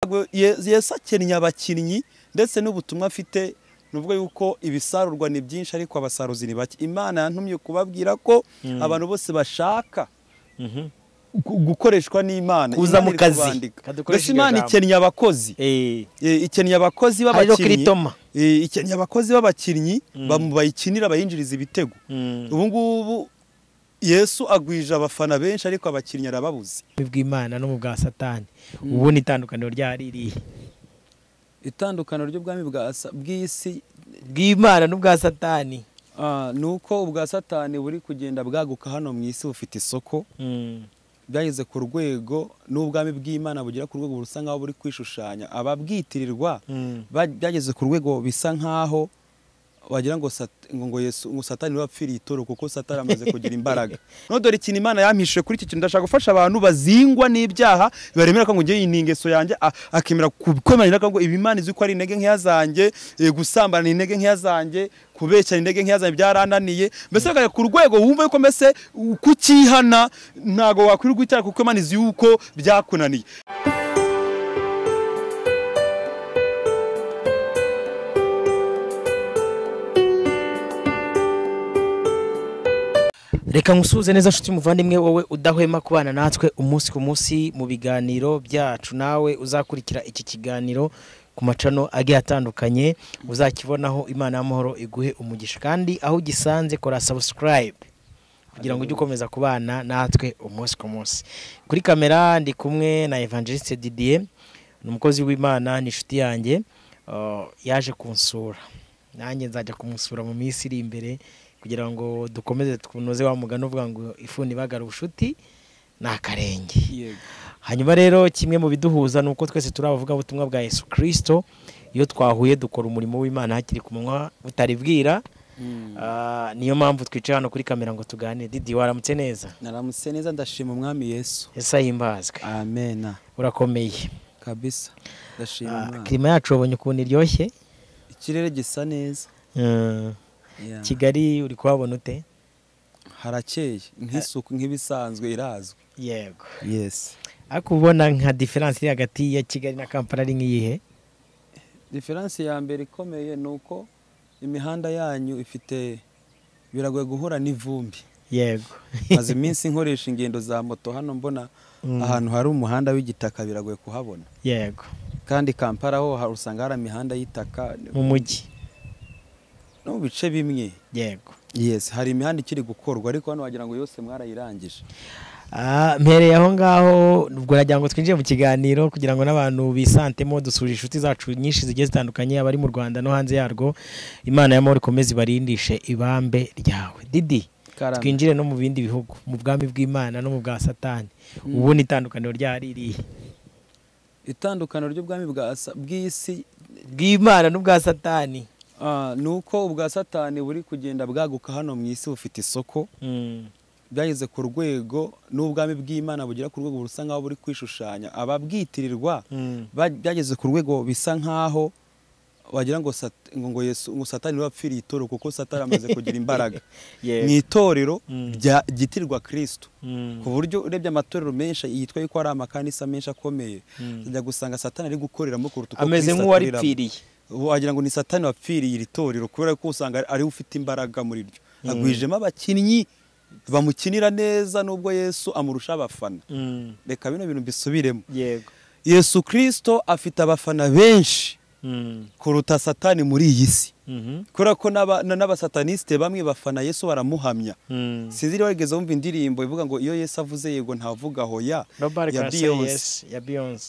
ntabwo yesakennye abakinnyi ndetse n'ubutumwa afite nubwo yuko ibisarurwa ni byinshi ariko abasaruzi ni bake imana yantumye kubabwira ko abantu bose bashaka gukoreshwa n'imana kuza mu kazi mbese imana ikennye abakozi ikennye abakozi b'abakinnyi ikennye abakozi b'abakinnyi bayikinira bayinjiriza ibitego ubu ngubu yesu agwije abafana benshi ariko abakinnyi arababuze bw'imana no mu bwa satani ubona itandukaniro rya ririya itandukaniro ry'ubwami bw'isi bw'imana n'ubwa satani ni uko ubwa satani buri kugenda bwaguka hano mu isi bufite isoko bwageze ku rwego n'ubwami bw'imana bugera ku rwego busa nkaho buri kwishushanya ababwitirirwa byageze ku rwego bisa nkaho wagira ngo ngo satani wapfiriye itoro kuko satani amaze kugira imbaraga dore ikintu imana yampishe kuri iki kintu ndashaka gufasha abantu bazingwa n'ibyaha baremera ko ngo ngewe iyi ni ingeso yanjye akemera kukomera ko ibi imana izi ko ari intege nkeya zanjye gusambana ni intege nkeya zanjye kubeshyana intege nkeya zanjye byarananiye mbese bakajya ku rwego wumva yuko mbese kukihana ntabwo wakwirirwa icyaha kuko imana izi yuko byakunaniye reka nkusuhuze neza nshuti muvandimwe wowe udahwema kubana natwe umunsi ku munsi mu biganiro byacu nawe uzakurikira iki kiganiro ku macano agiye atandukanye uzakibonaho imana y'amahoro iguhe umugisha kandi aho ugisanze kora sabusikarayibe kugira ngo ujye ukomeza kubana natwe umunsi ku munsi kuri kamera ndi kumwe na evangeliste didier ni umukozi w'imana ni inshuti yanjye yaje kunsura nanjye nzajya kumusura mu minsi iri imbere kugira ngo dukomeze tunoze wa mugani uvuga ngo ifuni ibagara ubushuti ni akarenge hanyuma rero kimwe mu biduhuza ni uko twese turi abavugabutumwa bwa Yesu kirisito iyo twahuye dukora umurimo w'imana hakiri ku munwa butaribwira niyo mpamvu twicaye hano kuri kamera ngo tuganire didi waramutse neza naramutse neza ndashima umwami yesu ese ahimbazwe amena urakomeye kabisa ndashima umwami kirima yacu wabonye ukuntu iryoshye ikirere gisa neza kigali uri kuhabona ute harakeye nk'isuku nk'ibisanzwe irazwi yego yesi ariko ubona nka diferanse iri hagati ya kigali na kampala ari nk'iyihe diferanse ya mbere ikomeye ni uko imihanda yanyu ifite biragoye guhura n'ivumbi yego maze iminsi nkoresha ingendo za moto hano mbona ahantu hari umuhanda w'igitaka biragoye kuhabona yego kandi kampala ho usanga hari imihanda y'itaka mu mujyi no mu bice bimwe yego yesi hari imihanda ikiri gukorwa ariko hano wagira ngo yose mwarayirangije mpereye aho ngaho ubwo nagira ngo twinjire mu kiganiro kugira ngo n'abantu bisantemo dusure inshuti zacu nyinshi zigiye zitandukanye abari mu rwanda no hanze yarwo imana y'amahoro ikomeze ibarindishe ibambe ryawe didi twinjire no mu bindi bihugu mu bwami bw'imana no mu bwa satani ubona itandukaniro rya ririya itandukaniro ry'ubwami bw'isi bw'imana n'ubwa satani ni uko ubwa satani buri kugenda bwaguka hano mu isi bufite isoko byageze ku rwego n'ubwami bw'imana bugera ku rwego busa nkaho buri kwishushanya ababwitirirwa byageze ku rwego bisa nkaho wagira ngo ngo satani wapfiriye itoro kuko satani amaze kugira imbaraga mu itorero ryitirirwa kirisito ku buryo urebye amatorero menshi yitwa yuko ari amakanisa menshi akomeye ujya gusanga satani ari gukoreramo kuruta uko ameze nk'uwaripfiriye wagira ngo ni satani wapfiriye iri torero kubera ko usanga ariwe ufite imbaraga muri ryo agwijemo abakinnyi bamukinira neza nubwo yesu amurusha abafana reka bino bintu mbisubiremo yesu kirisito afite abafana benshi kuruta satani muri iyi si kubera ko n'abasatanisite bamwe bafana yesu baramuhamya sinzi niba wigeze wumva indirimbo ivuga ngo iyo yesu avuze yego ntavuga hoya ya biyonze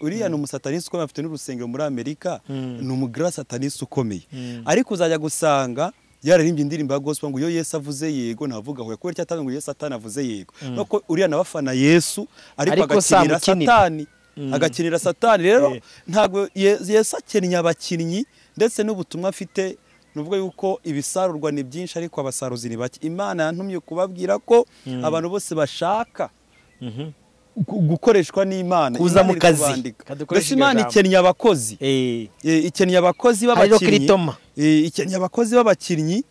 uriya ni umusatanisite ukomeye afite n'urusengero muri amerika ni umugirasatanisite ukomeye ariko uzajya gusanga yararimbye indirimbo ya gospel ngo iyo Yesu avuze yego navuga hoya kubera cyatanga ngo Yesu satani avuze yego nuko uriya nabafana Yesu ariko agakinira satani agakinira satani rero ntabwo Yesu akennye abakinnyi ndetse n'ubutumwa afite nubwo yuko ibisarurwa ni byinshi ariko abasaruzi ni bake imana yantumye kubabwira ko abantu bose bashaka gukoreshwa n'imana kuza mu kazi mbese imana ikennye abakozi ikennye abakozi b'abakinnyi ikennye abakozi b'abakinnyi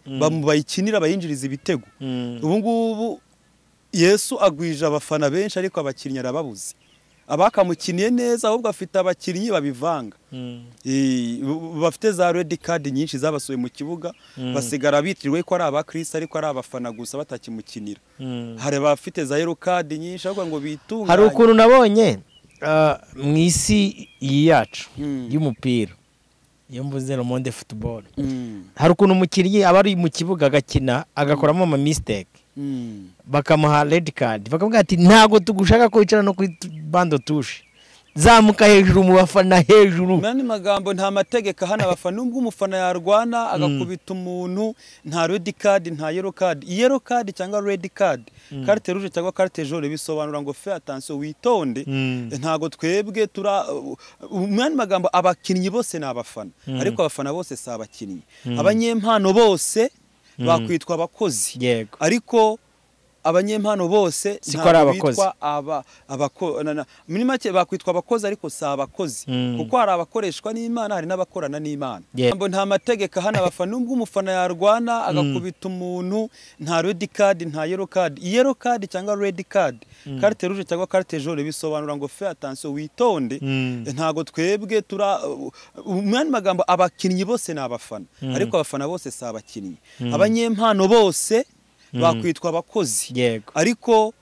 bayikinira bayinjiriza ibitego ubu ngubu yesu agwije abafana benshi ariko abakinnyi arababuze abakamukiniye neza ahubwo afite abakinnyi babivanga Mm. Eh, b- bafite za redi kadi nyinshi zabasuye mu kibuga basigara bitiriwe ko ari abakirisi ariko ari abafana gusa batakimukinira Mm. hari abafite za yero kadi nyinshi ahubwo ngo bitunganye hari ukuntu nabonye ah, mu isi iyi yacu Mm. y'umupira iyo mvuze le monde football Mm, hari ukuntu umukinnyi aba ari mu kibuga agakina agakoramo ama mistake mm, bakamuha red card bakavuga ati ntabwo tugushaka ko wicara no kuri bando tushe zamuka hejuru mu bafana hejuru mani magambo nta mategeko hano abafana nubwo umufana yarwana agakubita umuntu nta redi kadi nta yero kadi yero kadi cyangwa redi kadi karite ruje cyangwa karite jone bisobanura ngo fe atansiyo witonde Mm. ntago twebwe tura mani magambo abakinnyi bose ni abafana ariko abafana bose si abakinnyi abanyempano bose bakwitwa abakozi yego ariko abanyempano bose Si ntabwo ko ari abakozi. bitwa aba abako na- na- muri make bakwitwa abakozi ariko si abakozi Mm. kuko hari abakoreshwa n'Imana hari n'abakorana n'Imana Yeah. Jambo nta mategeko hana abafana nubwo umufana yarwana agakubita umuntu nta red card nta yellow card yellow card cyangwa red card carte rouge cyangwa carte jaune bisobanura ngo fe attention witonde Mm. ntago twebwe tura mwana magambo abakinnyi bose ni abafana ariko abafana bose si abakinnyi abanyempano bose bakwitwa abakozi yego ariko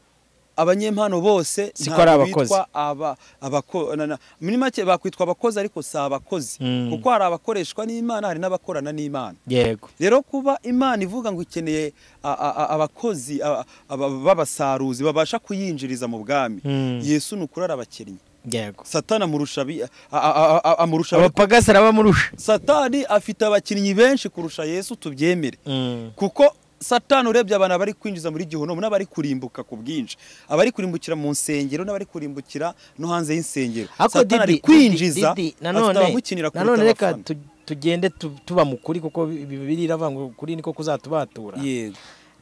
abanyempano bose Si ko ntabwo ari abakozi. bitwa aba abako na- na- muri make bakwitwa abakozi ariko si abakozi Mm. kuko hari abakoreshwa n'Imana hari n'abakorana n'Imana yego rero kuba imana ivuga ngo ikeneye a- a- a- abakozi a- a- b'abasaruzi babasha kuyinjiriza mu bwami Mm. yesu ni ukuri ari abakinnyi yego satani amurusha abi- a- a- a- amurusha abari- abapagasi arabamurusha satani afite abakinnyi benshi kurusha yesu tubyemere Mm. kuko satani urebye abantu bari kwinjiza muri gihonomu n'abari kurimbuka ku bwinshi abari kurimbukira mu nsengero n'abari kurimbukira no hanze y'insengero ariko satani ari didi kwinjiza Didi, afite nanone abamukinira kuruta nanone reka abafana tu- tugende tu- tuba mu kuri kuko bi- bi- bibiliya iravuga ngo kuri niko kuzatubatura yego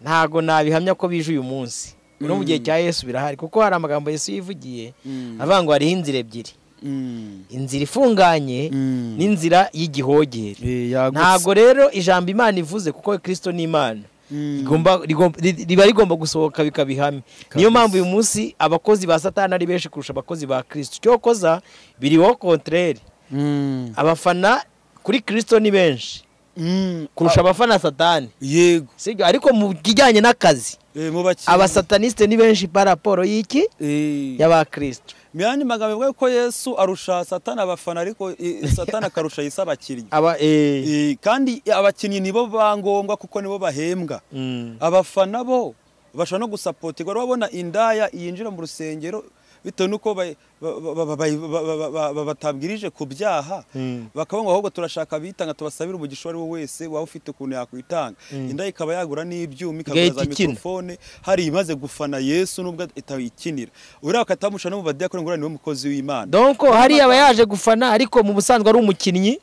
ntago nabihamya ko bije uyu munsi no mu gihe cya yesu birahari kuko hari amagambo yesu yivugiye Mm. avuga ngo hariho inzira ebyiri Mm. inzira ifunganye Mm. n'inzira y'igihogere Eh, yagutse. ntago rero ijambo imana ivuze kuko kristo ni imana Mm. Igomba- rigomba- ri- riba rigomba gusohoka bikabihamya niyo mpamvu uyu munsi abakozi ba satani ari benshi kurusha abakozi ba kristo cyokoza biriho kontreri Mm. abafana kuri kristo ni benshi Mm. kurusha abafana satani yego sibyo ariko mu kijyanye n'akazi Eh, mu bakinnyi abasatanisite ni benshi pa raporo y'iki Eh. y'abakristo Myani magambo ivuga ko Yesu arusha Satani abafana ariko eh, Satani akarusha Yesu abakinnyi. aba eh Eh, Kandi abakinnyi nibo ba ngombwa kuko nibo bahembwa. mm. Abafana bo bashobora no gusapotirwa urabona indaya yinjira mu rusengero bitewe n'uko bay- ba- ba- ba- ba- ba- ba- ba- batabwirije ku byaha Mm. bakavuga ngo ahubwo turashaka abitanga tubasabire umugisha uwo ari we wese waba ufite ukuntu yakwitanga indaya ikaba yagura n'ibyuma Igahita ikagura za ikina. mikorofone hari imaze gufana yesu nubwo itayikinira uriya bakatamusha no mu badiyakoni ngo uriya niwe mukozi w'imana donc hari aba yaje gufana ariko mu busanzwe ari umukinnyi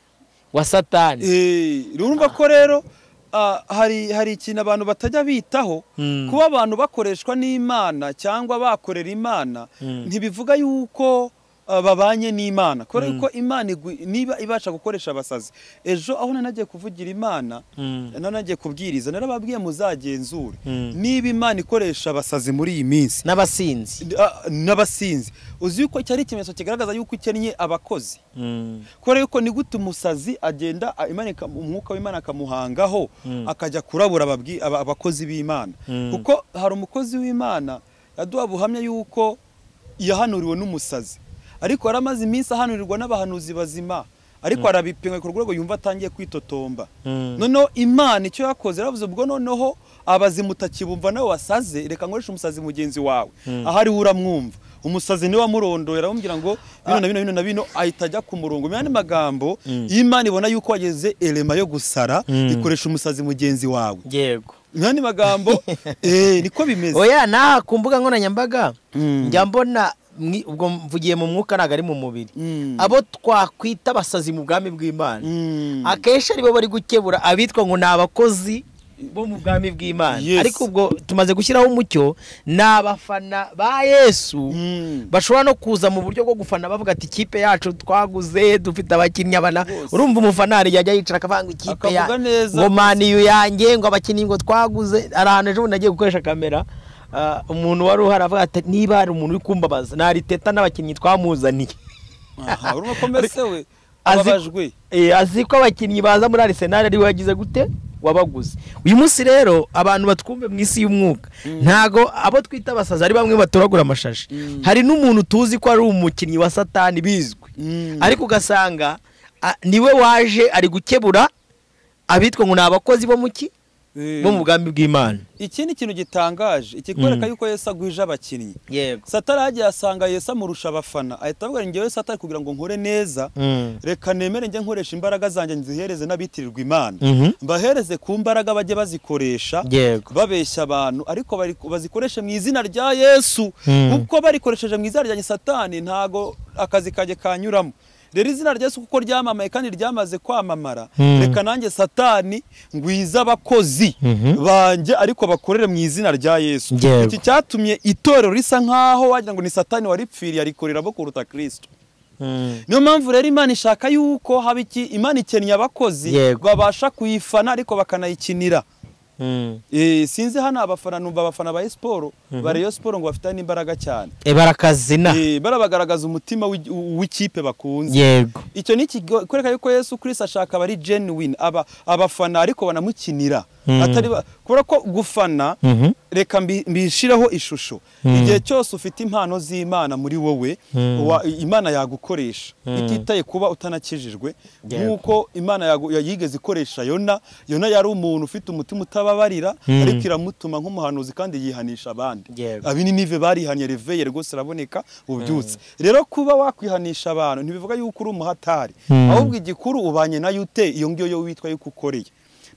wa satani Eh, urumva ko rero ah, hari hari ikintu abantu batajya bitaho Mm. kuba abantu bakoreshwa n'imana cyangwa bakorera imana ntibivuga yuko ah, babanye n'imana kubera yuko imana igwi- niba ibasha gukoresha abasazi ejo aho nanagiye kuvugira imana nanagiye kubwiriza narababwiye muzagenzure niba imana ikoresha abasazi muri iyi minsi n'abasinzi ah, n'abasinzi uzi yuko cyari ikimenyetso kigaragaza yuko ikennye abakozi kubera yuko ni gute umusazi agenda a- Imana ika- umwuka w'imana akamuhangaho akajya kurabura ababwi- aba- abakozi b'imana kuko hari umukozi w'imana yaduha buhamya yuko yahanuriwe n'umusazi ariko yari amaze iminsi ahanurirwa n'abahanuzi bazima ariko arabipimwa ku rwego yumva atangiye kwitotomba noneho imana icyo yakoze yaravuze ubwo noneho abazimu utakibumva nawe wasaze reka nkoreshe umusazi mugenzi wawe aho ariwe uramwumva umusazi niwe wamurondoye aramubwira ngo bino na bino bino na bino ahita ajya ku murongo mu yandi magambo iyo imana ibona yuko wageze elema yo gusara ikoresha umusazi mugenzi wawe yego mu yandi magambo eh, niko bimeze oya naha ku mbuga nkoranyambaga Mm. njya mbona mwi- ubwo mvugiye mu mwuka ntabwo ari mu mubiri Mm. abo twakwita abasazi mu bwami bw'imana Mm. akenshi aribo bari gukebura abitwa ngo ni abakozi bo mu bwami bw'imana Yes. ariko ubwo tumaze gushyiraho umucyo ni abafana ba yesu Mm. bashobora no kuza mu buryo bwo gufana bavuga ati ikipe yacu twaguze dufite abakinnyi abana Bose. urumva umufana hari igihe ajya yicara akavuga ngo ikipe ya Akavuga neza. ngo maniyu yanjye ngo abakinnyi ngo twaguze hari ahantu ejo bundi nagiye gukoresha kamera ah, umuntu wari uhari avuga ati niba hari umuntu uri kumbabaza nariteta n'abakinnyi twamuzaniye aha urumva ko mbese we Azi- ababajwe Eh, azi ko abakinnyi baza muri Arsenal ari we wagize gute wabaguze uyu munsi rero abantu batwumve mu isi y'umwuka ntago abo twita abasazi ari bamwe batoragura amashashi Mm. hari n'umuntu tuzi ko ari umukinnyi wa satani bizwi Mm. ariko ugasanga ah, niwe waje ari gukebura abitwa ngo ni abakozi bo mu ki Eh, bo mu bwami bw'imana ikindi kintu gitangaje ikikwereka Mm. yuko yesu agwije abakinnyi yego satani ahagiye asanga yesu amurusha abafana ahita avuga ngo ngewe satani kugira ngo nkore neza Mm. reka nemere njye nkoresha imbaraga zanjye nzihereze n'abitirirwa imana Mhm. mbahereze ku mbaraga bajye bazikoresha yego babeshya abantu ariko bari- bazikoreshe mu izina rya yesu Mm. kuko barikoresheje mu izina rya satani ntago akazi kajye kanyuramo rero izina rya yesu kuko ryamamaye kandi ryamaze kwamamara Mm. reka nanjye satani ngwiza abakozi Mhm. banjye ariko bakorere mu izina rya yesu Yego. iki cyatumye itorero risa nkaho wagira ngo ni satani waripfiriye arikorera bo kuruta kristo Mm. niyo mpamvu rero imana ishaka yuko haba iki imana ikennye abakozi Yego. babasha kuyifana ariko bakanayikinira Mm. Eh, sinzi hano abafana numva abafana ba siporo bara iyo siporo ngo bafitanye n'imbaraga cyane Eh, barakazina Eh, barabagaragaza umutima w'i- w'ikipe bakunze yego icyo ni ikikwereka yuko yesu kirisita ashaka abari genuine aba abafana ariko banamukinira Mm. atari ba- kubera ko gufana Mhm. reka mbi- mbishireho ishusho igihe cyose ufite impano z'imana muri wowe wa- imana yagukoresha ititaye kuba utanakijijwe Yego. nk'uko imana yagu- ya- yigeze ikoresha yona yona yari umuntu ufite umutima utababarira ariko iramutuma nk'umuhanuzi kandi yihanisha abandi Yego. abininive barihaniye reveye rwose araboneka ubyutse rero kuba wakwihanisha abantu ntibivuga yuko uri umuhatari ahubwo igikuru ubanye nayo ute iyo ngiyo yo witwa yuko ukoreye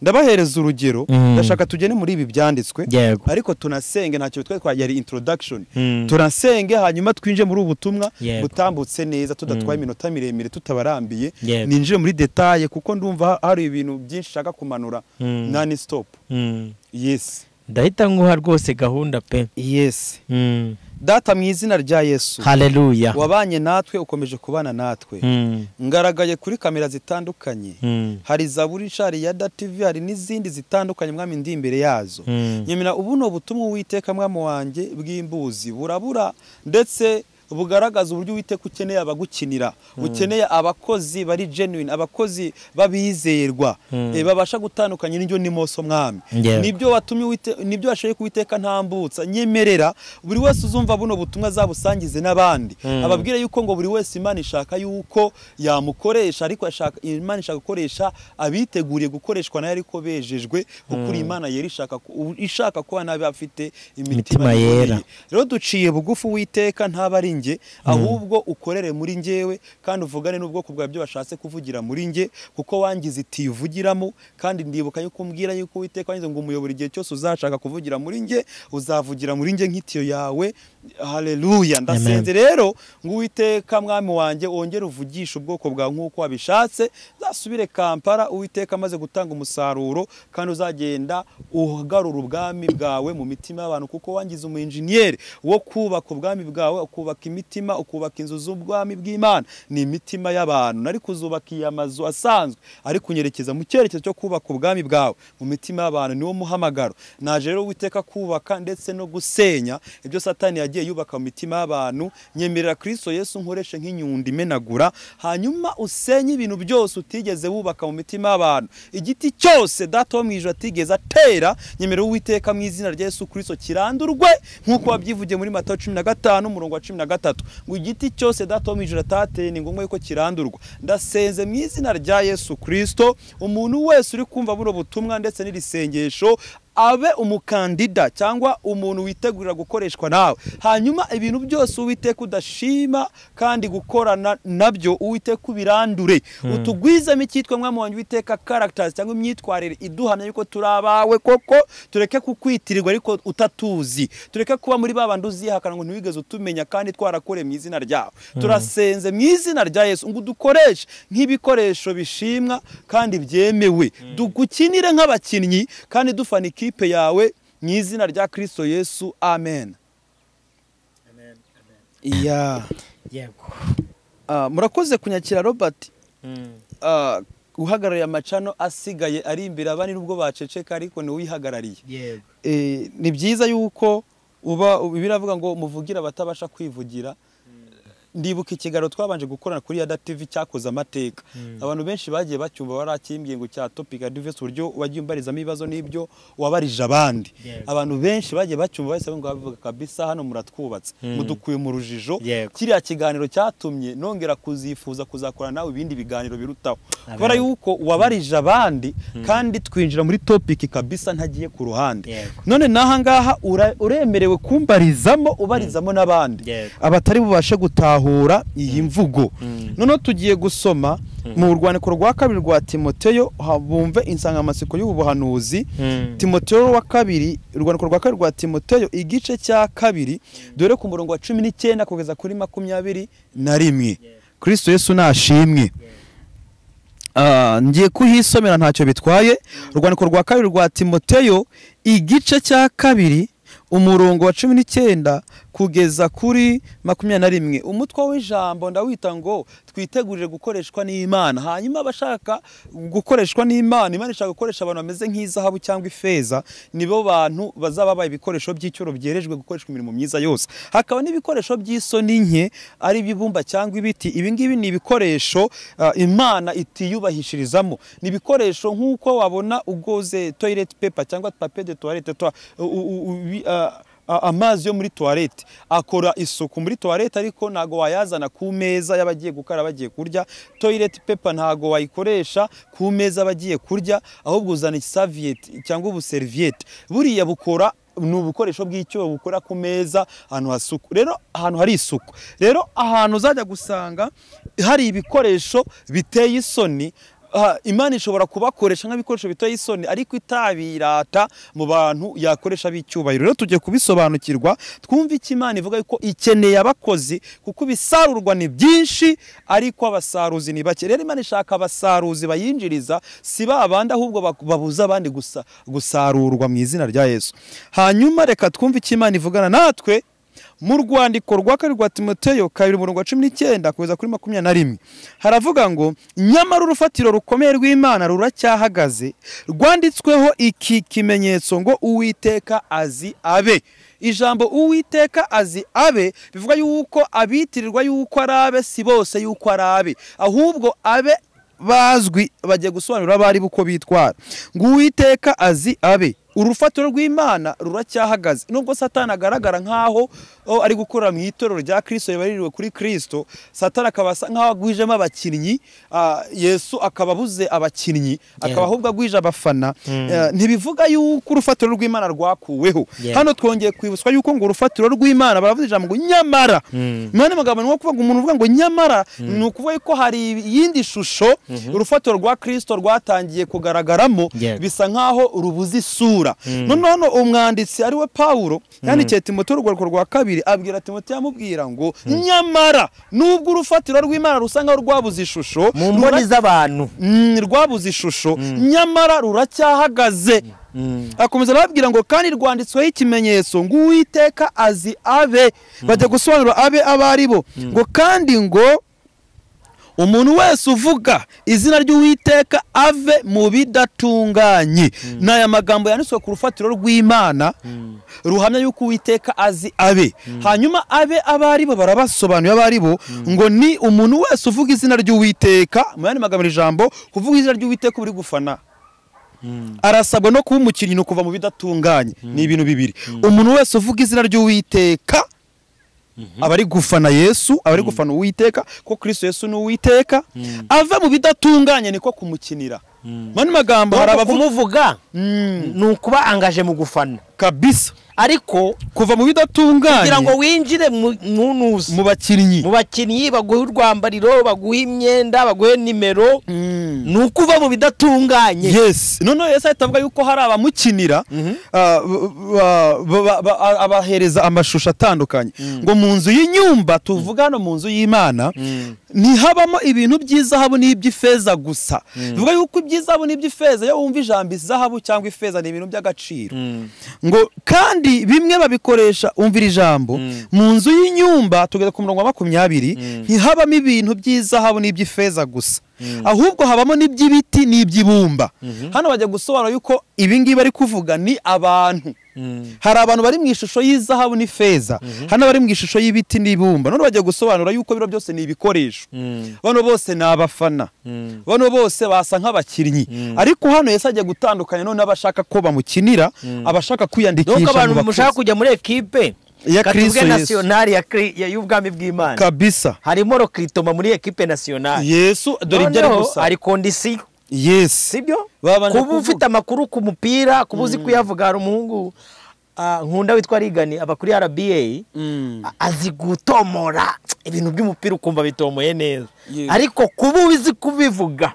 ndabahereza urugero Mm. ndashaka tugene muri ibi byanditswe Yego. ariko tunasenge ntacyo bitwaye kwa yari introduction Mm. tunasenge hanyuma twinje muri ubu butumwa Yego. butambutse neza tudatwaye iminota miremire tutabarambiye Yego. ninjire muri detaye kuko ndumva ha- hari ibintu byinshi nshaka kumanura Mm. nani stop Mm. yes ndahita nguha rwose gahunda pe yes Mm. data mu izina rya yesu haleluya wabanye natwe ukomeje kubana natwe Mm. ngaragaye kuri kamera zitandukanye Mm. hari zaburi shari ya dativi hari n'izindi zitandukanye mwami ndi imbere yazo Mm. nyamira ubu ni ubutumwa uwiteka mwami wanjye bw'imbuzi burabura ndetse bugaragaza uburyo uwiteka ukeneye abagukinira ukeneye abakozi bari genuine abakozi babizerwa eh, babasha gutandukanya n'indyo n'imoso mwami Yego. nibyo watumye uwite nibyo washoboye kuwiteka ntambutsa nyemerera buri wese uzumva buno butumwa azabusangize n'abandi ababwire yuko ngo buri wese imana ishaka yuko yamukoresha ariko ashaka imana ishaka gukoresha abiteguriye gukoreshwa nayo ariko bejejwe kuko uri imana yera ishaka ku- u- ishaka kuba nabi bafite Imitima imitima yera. yiboneye. rero duciye bugufi uwiteka ntaba ari njye ahubwo ukorere muri njyewe kandi uvugane n'ubwoko bwawe byo washatse kuvugira muri njye kuko wangize itiyo uvugiramo kandi ndibuka yuko umbwira yuko uwiteka wangize ngo umuyobora igihe cyose uzashaka kuvugira muri njye uzavugira muri njye nk'itiyo yawe haleluya ndasenze rero ngo uwiteka mwami wanjye wongere uvugishe ubwoko bwawe nk'uko wabishatse zasubire kampara uwiteka amaze gutanga umusaruro kandi uzagenda ugarura ubwami bwawe mu mitima y'abantu kuko wangize umuinjeniyeri wo kubaka ubwami bwawe ukubaka imitima ukubaka inzu z'ubwami bw'imana ni imitima y'abantu nari kuzubakiye amazu asanzwe ariko unyerekeza mu cyerekezo cyo kubaka ubwami bwawe mu mitima y'abantu niwo muhamagaro naje rero witeka kubaka ndetse no gusenya ibyo satani yagiye yubaka mu mitima y'abantu nyemerera kristo yesu nkoreshe nk'inyundo imenagura hanyuma usenye ibintu byose utigeze wubaka mu mitima y'abantu igiti cyose data wo mu ijoro atigeze atera nyemerera uwiteka mu izina rya yesu kristo kirandurwe nk'uko wabyivugiye muri matayo cumi na gatanu umurongo wa cumi na gatatu ngo igiti cyose data wo mu ijoro atateye ni ngombwa yuko kirandurwa ndasenze mu izina rya yesu kristo umuntu wese uri kumva buno butumwa ndetse n'iri sengesho abe umukandida cyangwa umuntu witegurira gukoreshwa nawe hanyuma ibintu byose uwiteka udashima kandi gukorana nabyo uwiteka ubirandure utugwizemo icyitwa mwami wanjye uwiteka karagitazi cyangwa imyitwarire iduhamya yuko turi abawe koko tureke kukwitirirwa ariko utatuzi tureke kuba muri ba bandi uzihakana ngo ntiwigeze utumenya kandi twarakoreye mu izina ryawe turasenze mu izina rya yesu ngo udukoreshe nk'ibikoresho bishimwa kandi byemewe dugukinire nk'abakinnyi kandi dufana ikipe yawe mu izina rya kirisito yesu amen iya yego Ah, murakoze kunyakira robert Mm. Ah, uhagarariye amacano asigaye ari imbere abandi nubwo baceceka ariko niwe uyihagarariye yego Eh, ni byiza yuko uba biravuga ngo muvugire abatabasha kwivugira ndibuka ikiganiro twabanje gukorana kuri ya TV cyakoze amateka abantu benshi bagiye bacyumva barakimbwiye ngo cya topic advice uburyo wagiye umbarizamo ibibazo n'ibyo wabarije abandi abantu benshi bagiye bacyumva bahise ngo bavuga kabisa hano muratwubatse mudukuye mu rujijo Yego. kiriya kiganiro cyatumye nongera kuzifuza kuzakora nawe ibindi biganiro birutaho kubera yuko wabarije abandi kandi twinjira muri topic kabisa ntagiye ku ruhande Yego. none n'ahangaha ura- uremerewe kumbarizamo ubarizamo n'abandi Yego. abatari bubashe gutahura iyi mvugo noneho tugiye gusoma mu rwandiko rwa kabiri rwa timoteyo ha- bumve insanganyamatsiko y'ubuhanuzi Mm. timoteyo wa kabiri urwandiko rwa kabiri rwa timoteyo igice cya kabiri dore ku murongo wa cumi n'icyenda kugeza kuri makumyabiri na rimwe kirisito yesu nashimwe Ah, ngiye kuhisomera ntacyo bitwaye urwandiko rwa kabiri rwa timoteyo igice cya kabiri umurongo wa cumi n'icyenda kugeza kuri makumyabiri na rimwe umutwe w'ijambo ndawita ngo twitegurire gukoreshwa n'imana hanyuma abashaka gukoreshwa n'imana imana ishaka gukoresha abantu bameze nk'izahabu cyangwa ifeza nibo bantu bazaba babaye ibikoresho by'icyoro byerejwe gukoreshwa imirimo myiza yose hakaba n'ibikoresho by'isoni nke ari ibibumba cyangwa ibiti ibi ngibi ni ibikoresho ah, imana itiyubahishirizamo ni ibikoresho nk'uko wabona ugoze toilet paper cyangwa papier de toilette twa- u- u- u- bi- ah, a- amazi yo muri toilette akora isuku muri toilette ariko ntago wayazana ku meza y'abagiye gukara bagiye kurya toilet paper ntago wayikoresha ku meza abagiye kurya ahubwo uzana isaviette cyangwa ubuserviette buriya bukora ni ubukoresho bw'icyo bukora ku meza ahantu hasuku rero ahantu hari isuku rero ahantu uzajya gusanga hari ibikoresho biteye isoni ah, imana ishobora kubakoresha nk'ibikoresho biteye isoni ariko itabirata mu bantu yakoresha b'icyubahiro rero tugiye kubisobanukirwa twumve icyo imana ivuga yuko ikeneye abakozi kuko ibisarurwa ni byinshi ariko abasaruzi ni bake rero imana ishaka abasaruzi bayinjiriza si ba bandi ahubwo bak- babuza abandi gusa- gusarurwa mu izina rya yesu hanyuma reka twumve icyo imana ivugana natwe mu rwandiko rwa kabiri rwa timoteyo kabiri umurongo wa cumi n'icyenda kugeza kuri makumyabiri na rimwe haravuga ngo nyamara urufatiro rukomeye rw'imana ruracyahagaze rwanditsweho iki kimenyetso ngo uwiteka azi abe ijambo uwiteka azi abe bivuga yuko abitirirwa yuko ari abe si bose yuko ari abe ahubwo abe bazwi bagiye gusobanurira abo ari bo uko bitwara ngo uwiteka azi abe urufatiro rw'imana ruracyahagaze nubwo satani agaragara nk'aho o, ari gukorera mu itorero rya kirisito ribaririwe kuri kirisito satani akaba asa nk'aho agwijemo abakinnyi ah, yesu akaba abuze abakinnyi akaba ahubwo agwije abafana Eh, ntibivuga yuko urufatiro rw'imana rwakuweho Yeah. hano twongeye kwibutswa yuko ngo urufatiro rw'imana baravuze ijambo ngo nyamara mwana mugabo ni nko kuvuga ngo umuntu uvuga ngo nyamara ni ukuvuga yuko hari iyindi shusho urufatiro rwa kirisito rwatangiye kugaragaramo Yego. bisa nk'aho rubuze isura noneho hano umwanditsi ari we pawulo yandikiye timote urwego rwa kabiri abwira timote yamubwira ngo nyamara nubwo urufatiro rw'imana rusa nk'aho rwabuze ishusho mu mboni z'abantu Mm, rwabuze ishusho nyamara ruracyahagaze akomeza arababwira ngo kandi rwanditsweho ikimenyetso ngo uwiteka azi abe bajya gusobanura abe abo ari bo ngo kandi ngo umuntu wese uvuga izina ry'uwiteka ave mu bidatunganye ni aya magambo yanditswe ku rufatiro rw'imana ruhamya yuko uwiteka azi abe hanyuma abe abo ari bo barabasobanuye abo ari bo ngo ni umuntu wese uvuga izina ry'uwiteka mu yandi magambo iri jambo kuvuga izina ry'uwiteka uri gufana arasabwa no kuba umukinnyi ni ukuva mu bidatunganye ni ibintu bibiri umuntu wese uvuga izina ry'uwiteka aba ari gufana yesu aba ari gufana uwiteka ko kristo yesu ni uwiteka ava mu bidatunganye niko kumukinira mu yandi magambo hari Nubwo abavuga kumuvuga Mm, ni ukuba angaje mu gufana kabisa ariko kuva mu kugira ngo bidatunganye winjire mu ntunuzi mu bakinnyi mu bakinnyi baguha urwambariro baguha imyenda baguha nimero Mm. ni ukuva mu bidatunganye yes noneho yesu ahita avuga yuko hari abamukinira ah, ba- ba- ba- ba- a- abahereza amashusho atandukanye ngo mu nzu y'inyumba tuvuga hano mu nzu y'imana ntihabamo ibintu by'izahabu n'iby'ifeza gusa bivuga yuko iby'izahabu n'iby'ifeza iyo wumva ijambo izahabu cyangwa ifeza ni ibintu by'agaciro ngo kandi bimwe babikoresha umvira ijambo mu nzu y'inyumba tugeze ku murongo wa makumyabiri ntihabamo ibintu by'izahabu n'iby'ifeza gusa ahubwo habamo n'iby'ibiti n'iby'ibumba hano bajya gusobanura yuko ibi ngibi bari kuvuga ni abantu hari abantu bari mu ishusho y'izahabu n'ifeza hari n'abari mu ishusho y'ibiti n'ibumba none bajya gusobanura yuko biro byose ni ibikoresho bano bose ni abafana bano bose basa nk'abakinnyi ariko hano yesi ajya gutandukanya none abashaka ko bamukinira abashaka donc kwiyandikisha abantu mu mushaka bakozi kujya muri ekipe Ya Kristo Yesu. katubwe nasiyonari ya Kri- ya- y'ubwami bw'imana kabisa harimo rokritoma muri ekipe nasiyonari yesu dore ibyo ari Noneho gusa hari kondisiyo yesi sibyo Babanje kuba kuvuga. ufite amakuru ku mupira kuba uzi kuyavuga hari umuhungu ah, nkunda witwa rigani aba kuri rba a- azi gutomora ibintu by'umupira ukumva bitomoye neza Yes. ariko kuba uzi kubivuga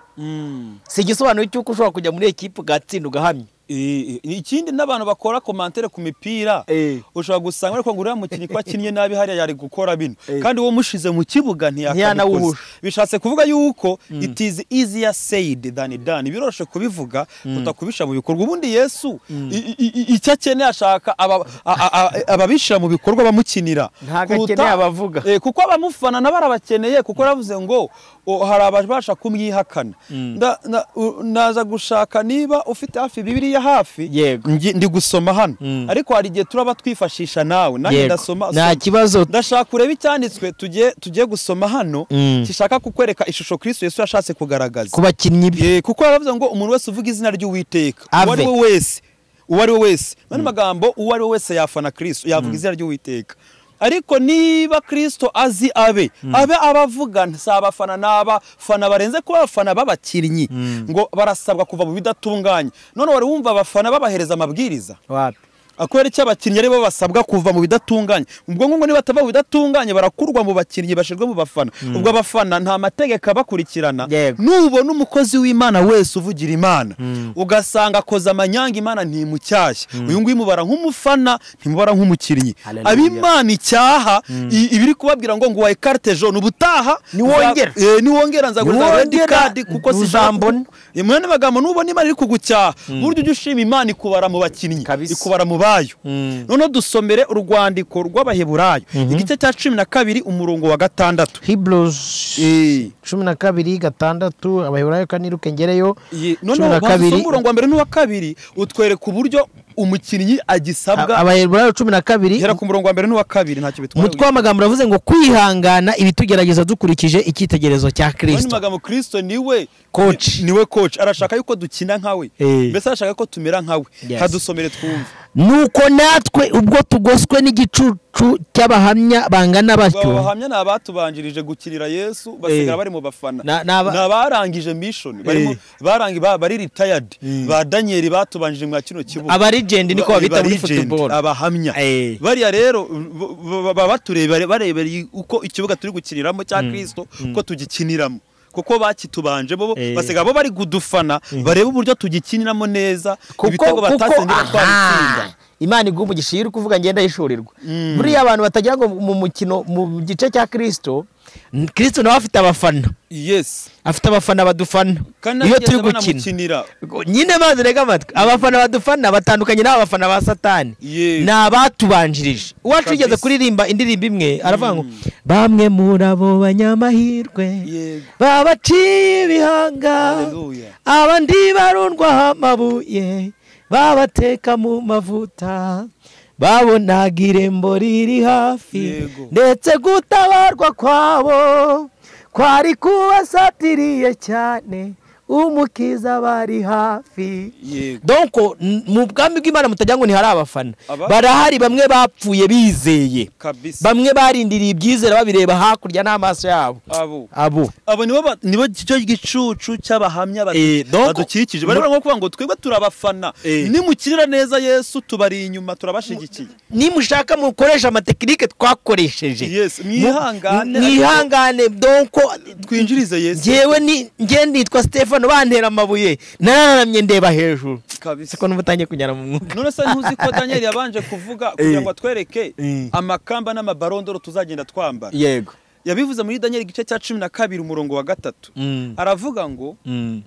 si igisobanuro cy'uko ushobora kujya muri ekipe ugatsinda ugahamya Eh, eh, ikindi n'abantu bakora komantere ku mipira Eh. ushobora gusanga ariko ngo uriya mukinnyi ko akinnye nabi hariya yari gukora bino Eh. kandi uwo mushize mu kibuga ntiyakanawuhuje Ntiyanawuhuje. bishatse kuvuga yuko it is easier said than done biroroshye kubivuga utakubisha mu bikorwa ubundi yesu i- i- i- icyo akeneye ashaka aba- a- a- a- ababishyira mu bikorwa bamukinira Ntago kuruta- akeneye abavuga. Eh, kuko abamufana nabo arabakeneye kuko yaravuze ngo o, hari ababasha kumwihakana Nda- na- u- naza gushaka niba ufite hafi bibiliya hafi Yego. ngi- ndi gusoma hano Mm. ariko hari igihe turaba twifashisha nawe nanjye Yego. ndasoma nta soma. kibazo ndashaka urebe icyanditswe tugiye tugiye gusoma hano Mm. gishaka kukwereka ishusho kristo yesu yashatse kugaragaza ku bakinnyi be Eh, kuko yaravuze ngo umuntu wese uvuga izina ry'uwiteka Ave. uwo ari we wese uwo ari we wese mu magambo uwo ari we wese yafana kristo yavuga izina ry'uwiteka ariko niba kristo azi abe abe abavuga si abafana ni abafana barenze kuba abafana b'abakinnyi ngo barasabwa kuva mu bidatunganye none wari wumva abafana babahereza amabwiriza wapi akubera icyo abakinnyi aribo basabwa kuva mu bidatunganye ubwo ngo niba batava mu bidatunganye barakurwa mu bakinnyi bashyirwa mu bafana ubwo abafana nta mategeko abakurikirana Yego. nubona umukozi w'imana wese uvugira imana ugasanga akoze amanyanga imana ntimucyashye uyu nguyu mubara nk'umufana ntimubara nk'umukinnyi Hallelujah. ab'imana icyaha i- ibiri kubabwira ngo ngo wa ekarite jone ubutaha Niwongera. nza- eh, niwongera nzaguriza redi Niwongera, kadi kuko ntuzambona. sijambona mwene magambo nubona imana iri kugucyaha buryo ujya ushima imana ikubara mu bakinnyi Kabisa. ikubara mu bayo Mm. noneho dusomere urwandiko rw'abaheburayo igice cya cumi na kabiri umurongo wa gatandatu hebrews Eh. cumi na kabiri gatandatu abaheburayo kane iruke ngereyo Ye- Cumi noneho na banza kabiri. usome umurongo wa mbere n'uwa kabiri utwereka uburyo umukinnyi A- agisabwa abaheburayo cumi na kabiri gera ku murongo wa mbere n'uwa kabiri ntacyo bitwaye umutwe w'amagambo uravuze ngo kwihangana ibitugerageza dukurikije icyitegerezo cya mwene kirisito magambo kristo niwe Coach. ni- niwe coach arashaka yuko dukina nkawe Eh. mbese arashaka ko tumera nkawe Yes. hadusomere twumve nuko natwe ubwo tugoswe n'igicucu cy'abahamya bangana aba batyo bahamya ni abatubanjirije gukirira yesu basigara bari mu bafana Na- na ba- ni abarangije mission barimo Eh. barangi ba- bari retired ba daniyeli batubanjirije mwa kino kibuga abarigend niko Ba- babita muri ba- legend, football abahamya Eh. bariya rero b- b- baba batureba barebera uko ikibuga turi gukiniramo cya kirisito uko tugikiniramo kuko bakitubanje bo Eh. basigaye bo bari kudufana bareba uburyo tugikiniramo neza ibitego batatsindira twabitsinda aha imana iguha umugisha iyo uri kuvuga ngenda yishurirwa buriya abantu batagira ngo mu mukino mu gice cya kirisito n- kirisito nawe afite abafana yes afite abafana badufana kandi iyo nagenda turi gukina banamukinira nyine maze rega amatwi abafana badufana batandukanye n'abafana ba satani Yes. ni abatubanjirije uwacu Kabisa. yigeze kuririmba indirimbo imwe aravuga ngo bamwe muri abo banyamahirwe Yego. babaciye ibihanga Hallelujah. abandi barundwaho amabuye babateka mu mavuta babonaga irembo riri hafi Yego. ndetse gutabarwa kwabo kwari kubasatiriye cyane umukiza bari hafi Yego. donko n- mu bwami bw'imana mutagira ngo ntihari abafana Aba- barahari bamwe bapfuye bizeye kabisa bamwe barindiriye ibyizera babireba hakurya n'amaso yabo abo abo abo nibo ba- nibo cyo gicucu cy'abahamya bati- Eh, donc- badukikije bari nko kuvuga ngo twebwe turabafana Eh. nimukinira neza yesu tubari inyuma turabashigikiye nimushaka mukoresha amatekinike twakoresheje Yes, mwihangane. Mu- mwihangane donko twinjirize yesu ngewe ni nge nitwa stefano bantera amabuye nararamye ndeba hejuru kabisa siko n'ubu utangiye kunyara mu mwuka none se ntuzi ko daniel yabanje kuvuga kugira ngo atwereke Eh. amakamba n'amabarondoro tuzagenda twambara yego yabivuze muri daniel igice cya cumi na kabiri umurongo wa gatatu Mm. aravuga ngo Mm.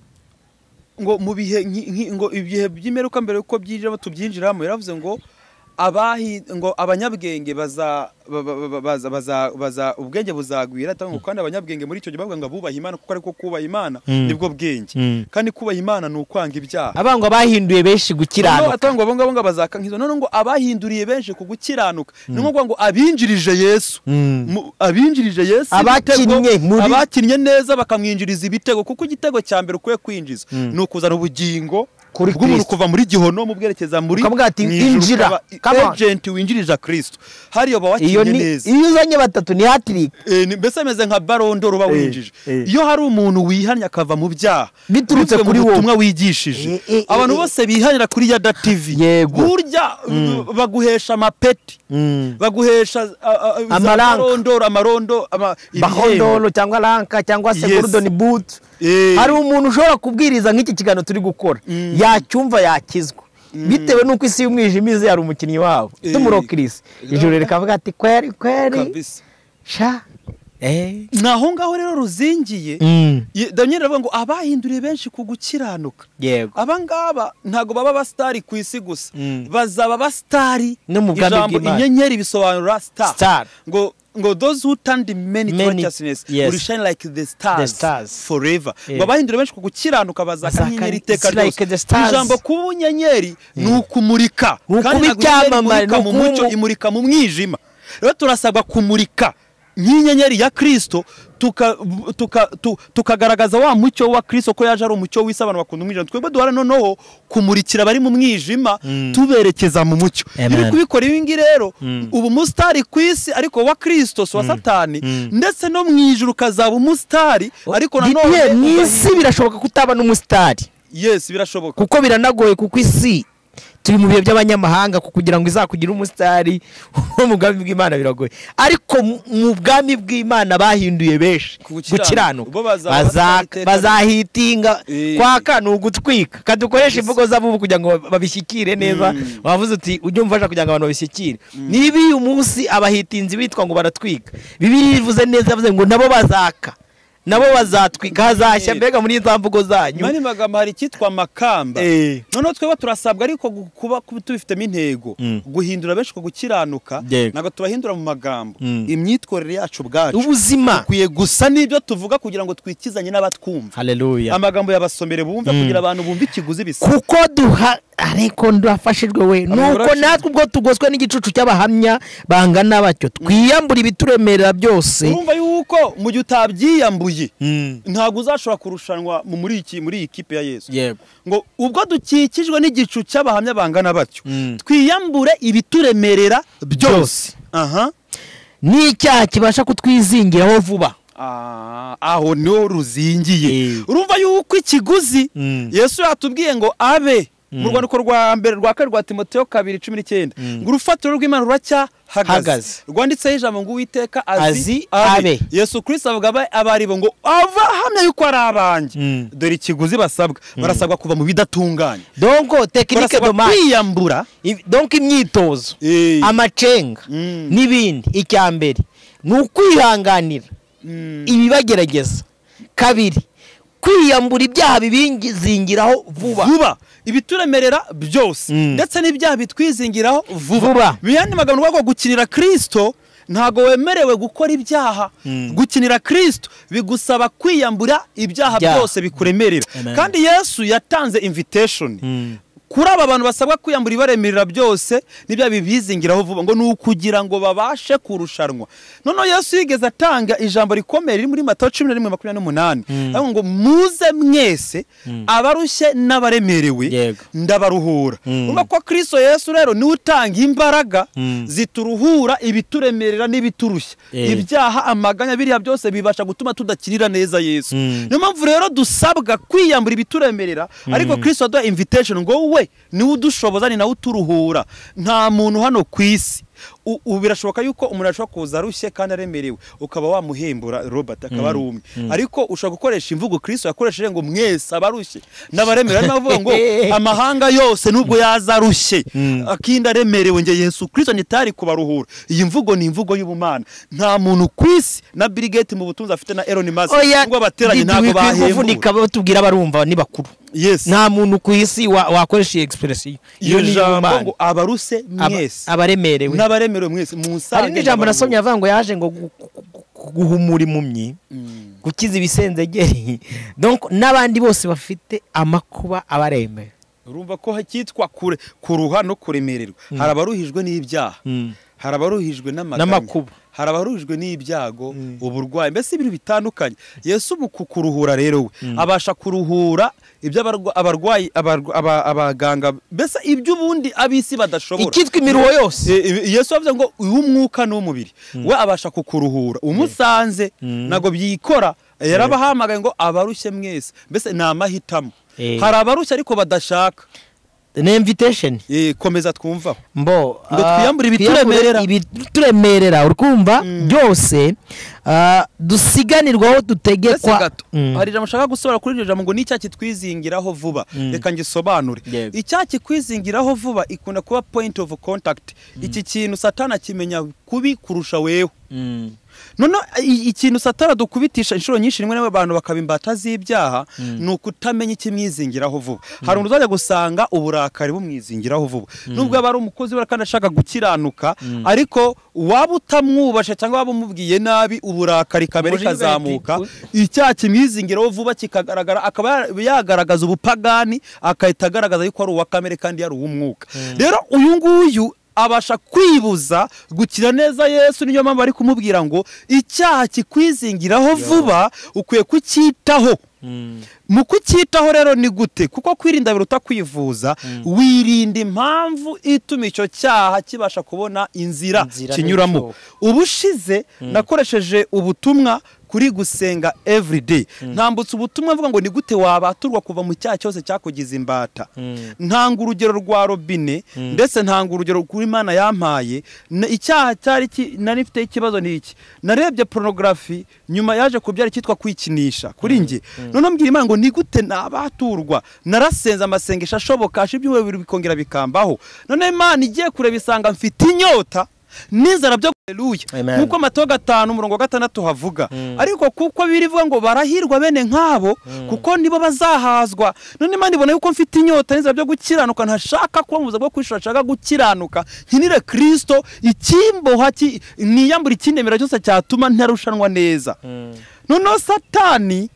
ngo mu bihe nki- nki- ngo ibihe by'imperuka mbere yuko byinjiramo tubyinjiramo yaravuze ngo abahi ngo abanyabwenge baza ba- ba- ba- baza baza baza ubwenge buzagwira atanga kandi abanyabwenge muri icyo gihe bavuga ngo abubaha imana kuko ariko kubaha imana Mm. nibwo bwenge Mm. kandi kubaha imana ni ukwanga ibyaha abangwa bahinduye benshi no gukiranuka atangwa abo ngabo ngo abazaka nk'izo none ngo abahinduriye benshi ku gukiranuka ni nko kuvuga ngo abinjirije yesu Mm. Mu- abinjirije yesu Abakinnye ibitego, muri- abakinnye neza bakamwinjiriza ibitego kuko igitego cya mbere ukwiye kwinjiza Mm. ni ukuzana ubugingo Kuri bw'umuntu Kristo. kuva muri gihonomu bwerekeza muri Ukavuga ati, mu ijuru, "Injira, ukaba come on." agent winjirije kristo hariya uba iyo wakinnye ni neza iyo uzanye batatu ni hatirika Eh, ni- mbese ameze nka barondoro uba Eh, winjije eh. iyo hari umuntu wihannye akava mu byaha bivuye Biturutse mu kuri wowe. butumwa wigishije Eh, eh, eh, abantu eh. bose bihanira kuri yada tv Yego. burya baguhesha amapeti baguhesha ah, ah, za Amaranka. marondoro amarondo ama- ibihembo. bahondolo cyangwa ranka cyangwa se Yes. goludoni butu Eh. hari umuntu ushobora kubwiriza nk'iki kiganiro turi gukora yacyumva yakizwa bitewe n'uko isi y'umwijima ize hari umukinnyi wabo Eh. tumurokirisi ijoro rikavuga ati kweri kweri Kabisa. sha eh ni aho ngaho rero ruzingiye Mm. Ye- daniel aravuga ngo abahinduriye benshi ku gukiranuka yego abangaba ntabwo baba abasitari ku isi gusa Mm. bazaba abasitari No mu bwami ijambo bw'Imana. inyenyeri bisobanura Star. star ngo ngo those who turn the many to Many, righteousness yes. will shine like the stars, The stars. forever Yeah. ngo abahindure benshi ku gukiranuka bazaka Bazaka nk'inyenyeri it's iteka like the ryose stars. ijambo kuba unyenyeri ni ukumurika Ni ukuba ntabwo inyenyeri icyamamare, imurika ni mu ukuba mucyo umu- imurika mu mwijima rero turasabwa kumurika nk'inyenyeri ya kristo tuka- tuka- tu- tukagaragaza wa mucyo wa kristo ko yaje ari umucyo w'isi abantu bakunda umwijima twebwe duhora noneho kumurikira abari mu mwijima tuberekeza mu mucyo Amen. iri kubikora ibi ngibi rero uba umusitari ku isi ariko wa kristo si uwa satani ndetse no mu ijuru ukazaba umusitari ariko Didier, mu nanone isi birashoboka ko utaba n'umusitari yesi birashoboka kuko biranagoye kuko isi turi mu bihe by'abanyamahanga ku- kugira ngo izakugire umusitari wo mu bwami bw'imana biragoye ariko mu- mu bwami bw'imana bahinduye benshi Ku gukiranuka. gukiranuka Bo bazaba Baza- batari iteka bazahitinga Eh. kwaka ni ugutwika kandi ukoreshe imvugo z'abubu kugira ngo babishyikire neza Mm. wavuze uti ujye umfasha kugira ngo abantu babishyikire niba uyu munsi abahitinzi bitwa ngo baratwika bibiri ivuze neza yavuze ngo nabo bazaka nabo bazatwika hazashya mbega muri za mvugo zanyu mani magambo hari icyitwa makamba Eh. noneho twebwe turasabwa ariko gu- kuba kuba tubifitemo intego Mm. guhindura benshi ku gukiranuka Yego. ntabwo tubahindura mu magambo Mm. imyitwarire yacu ubwacu ubuzima dukwiye gusa n'ibyo tuvuga kugira ngo twikizanye n'abatwumva haleluya amagambo yabasomere bumve kugira abantu bumve ikiguzi bisa kuko duha ariko ndafashijwe we nuko Abayobozi- natwe ubwo tugoswe n'igicucu cy'abahamya bangana batyo twiyambura ibituremerera byose urumva yuko mu gihe utabyiyambuye ntabwo uzashobora kurushanwa mu- muri iki muri iyi kipe ya yesu yego ngo ubwo dukikijwe n'igicu cy'abahamya bangana batyo Mm. twiyambure ibituremerera Byose. byose aha n'icyaha kibasha kutwizingiraho vuba Ah, aho niho ruzingiye Eh. urumva yuko ikiguzi Mm. yesu yatubwiye ngo abe mu rwandiko rwa mbere rwa kabiri rwa timoteyo kabiri cumi n'icyenda ngo urufatiro rw'imana Hagaze. ruracyahagaze rwanditseho ijambo ngo uwiteka azi Azi abe. yesu kirisito avuga abe- abaribo ngo abahamya yuko ari abanjye Mm. dore ikiguzi basabwa barasabwa kuva mu bidatunganye donko tekinike barasabwa domani kwiyambura donko imyitozo Eh. amacenga Mm. n'ibindi icya mbere ni ukwihanganira Mm. ibibagerageza kabiri kwiyambura ibyaha bibizingiraho vuba vuba ibituremerera byose Mm. ndetse n'ibyaha bitwizingiraho Vuba. vuba biyandi magambo rwego gukinira kristo ntabwo wemerewe gukora ibyaha gukinira kristo bigusaba kwiyambura ibyaha Byaha. byose bikuremerera Amen. kandi yesu yatanze invitation Mm. kuri aba bantu basabwa kwiyambura ibaremerera byose n'ibyaha bibizingiraho vuba ngo ni ukugira ngo babashe kurushanwa noneho yesu yigeze atanga ijambo rikomeye riri muri matayo cumi na rimwe makumyabiri n'umunani avuga ngo muze mwese abarushye n'abaremerewe Yego. ndabaruhura Mm. urumva ko kristo yesu rero niwe utanga imbaraga Mm. zituruhura ibituremerera n'ibiturushya Eh. ibyaha amaganya biriya byose bibasha gutuma tudakinira neza yesu Mm. niyo mpamvu rero dusabwa kwiyambura ibituremerera ariko kristo aduha invitation ngo we niwe udushoboza ni nawe uturuhura nta muntu hano ku isi U- ubu birashoboka yuko umuntu ashobora kuza arushye kandi aremerewe ukaba wamuhembura robert akaba ari umwe ariko ushobora gukoresha imvugo kristo yakoresheje ngo mwese abarushye n'abaremera niyo avuga ngo amahanga yose nubwo yaza arushye akinda aremerewe nge yesu kristo ntitari kubaruhura iyi mvugo ni imvugo y'ubumana nta muntu ku isi na bill gates mu butunzi afite na elon musk ngo bateranye ntabwo bahembura kuvunika batubwira barumva ni bakuru yes nta muntu ku isi wa- wakoresha iyi expression iyo jambo y'ubumana. ngo abaruse Aba- mwese abaremerewe n'abaremerewe mwese musange hari n'ijambo nasomye ndabaruhura. avuga ngo yaje ngo gu- gu- gu- guhumura impumyi Mm. gukiza ibisenzegeri donc n'abandi bose bafite amakuba abaremera urumva ko hakitwa kure kuruha no kuremererwa hari abaruhijwe n'ibyaha hari abaruhijwe n'amaganya N'amakuba. hari abaruhijwe n'ibyago uburwayi mbese ibintu bitandukanye yesu mu kukuruhura rero we abasha kuruhura ibyo abarwa- abarwayi abarwa- aba- abaganga mbese iby'ubundi ab'isi badashobora ikitwa imiruho yose E- e- yesu yavuze ngo uw'umwuka n'uw'umubiri we abasha kukuruhura umusanze ntabwo byikora yarabahamagaye ngo abarushye mwese mbese ni amahitamo Eh. hari abarushye ariko badashaka ni invitation Eh, komeza twumvaho mbo Ngo ah, twiyambure ibituremerera. twiyambure ibituremerera urumva byose ah, dusiganirwaho Mbese dutegekwa gato Mm. hari ijambo ushaka gusobanura kuri iryo jambo ngo ni icyaha kitwizingiraho vuba reka ngisobanure Yego. icyaha kikwizingiraho vuba ikunda kuba point of contact iki kintu satana akimenya kubi kurusha wewe noneho i- ikintu satara dukubitisha inshuro nyinshi rimwe n'imwe abantu bakaba imbata z'ibyaha ni ukutamenya ikimwizingiraho vuba hari umuntu uzajya gusanga uburakari bumwizingiraho vuba nubwo aba ari umukozi we kandi ashaka gukiranuka ariko waba utamwubasha cyangwa waba umubwiye nabi uburakari kabere Umujinya ugaye kazamuka ati, icyaha kimwizingiraho vuba kikagaragara akaba yagaragaza ubupagani agahita agaragaza yuko ari uwa kamere kandi yari uw'umwuka rero uyu nguyu abasha kwibuza gukira neza yesu niyo mpamvu bari kumubwira ngo icyaha kikwizingiraho vuba ukwiye kucyitaho mu kucyitaho rero ni gute kuko kwirinda biruta kwivuza wirinda impamvu ituma icyo cyaha kibasha kubona inzira Inzira kinyuramo n'icyo. ubushize nakoresheje ubutumwa kuri gusenga everyday ntambutse ubutumwa mvuga ngo ni gute wabaturwa kuva mu cyaha cyose cyakugize imbata ntanga urugero rwa robine ndetse ntanga urugero kuri imana yampaye Na- icyaha cyari ki- nari mfite ikibazo ni iki narebye porunogarafi nyuma yaje kubyara icyitwa kwikinisha kuri njye noneho mbwira imana ngo ni gute nabaturwa narasenze amasengesho ashoboka asha ibyumweru bibiri bikongera bikambaho noneho imana igiye kureba isanga mfite inyota n'inzara byo Hallelujah. Amen. Nk'uko amato gatanu umurongo wa gatandatu havuga ariko kuko birivuga ngo barahirwa bene nk'abo kuko nibo bazahazwa none imana ibona yuko mfite inyota n'inzira byo gukiranuka ntashaka kuba mu buzima bwo kwishura nshaka gukiranuka nkinire kristo ikimboha ki- niyambura ikindemera cyose cyatuma ntarushanwa neza noneho satani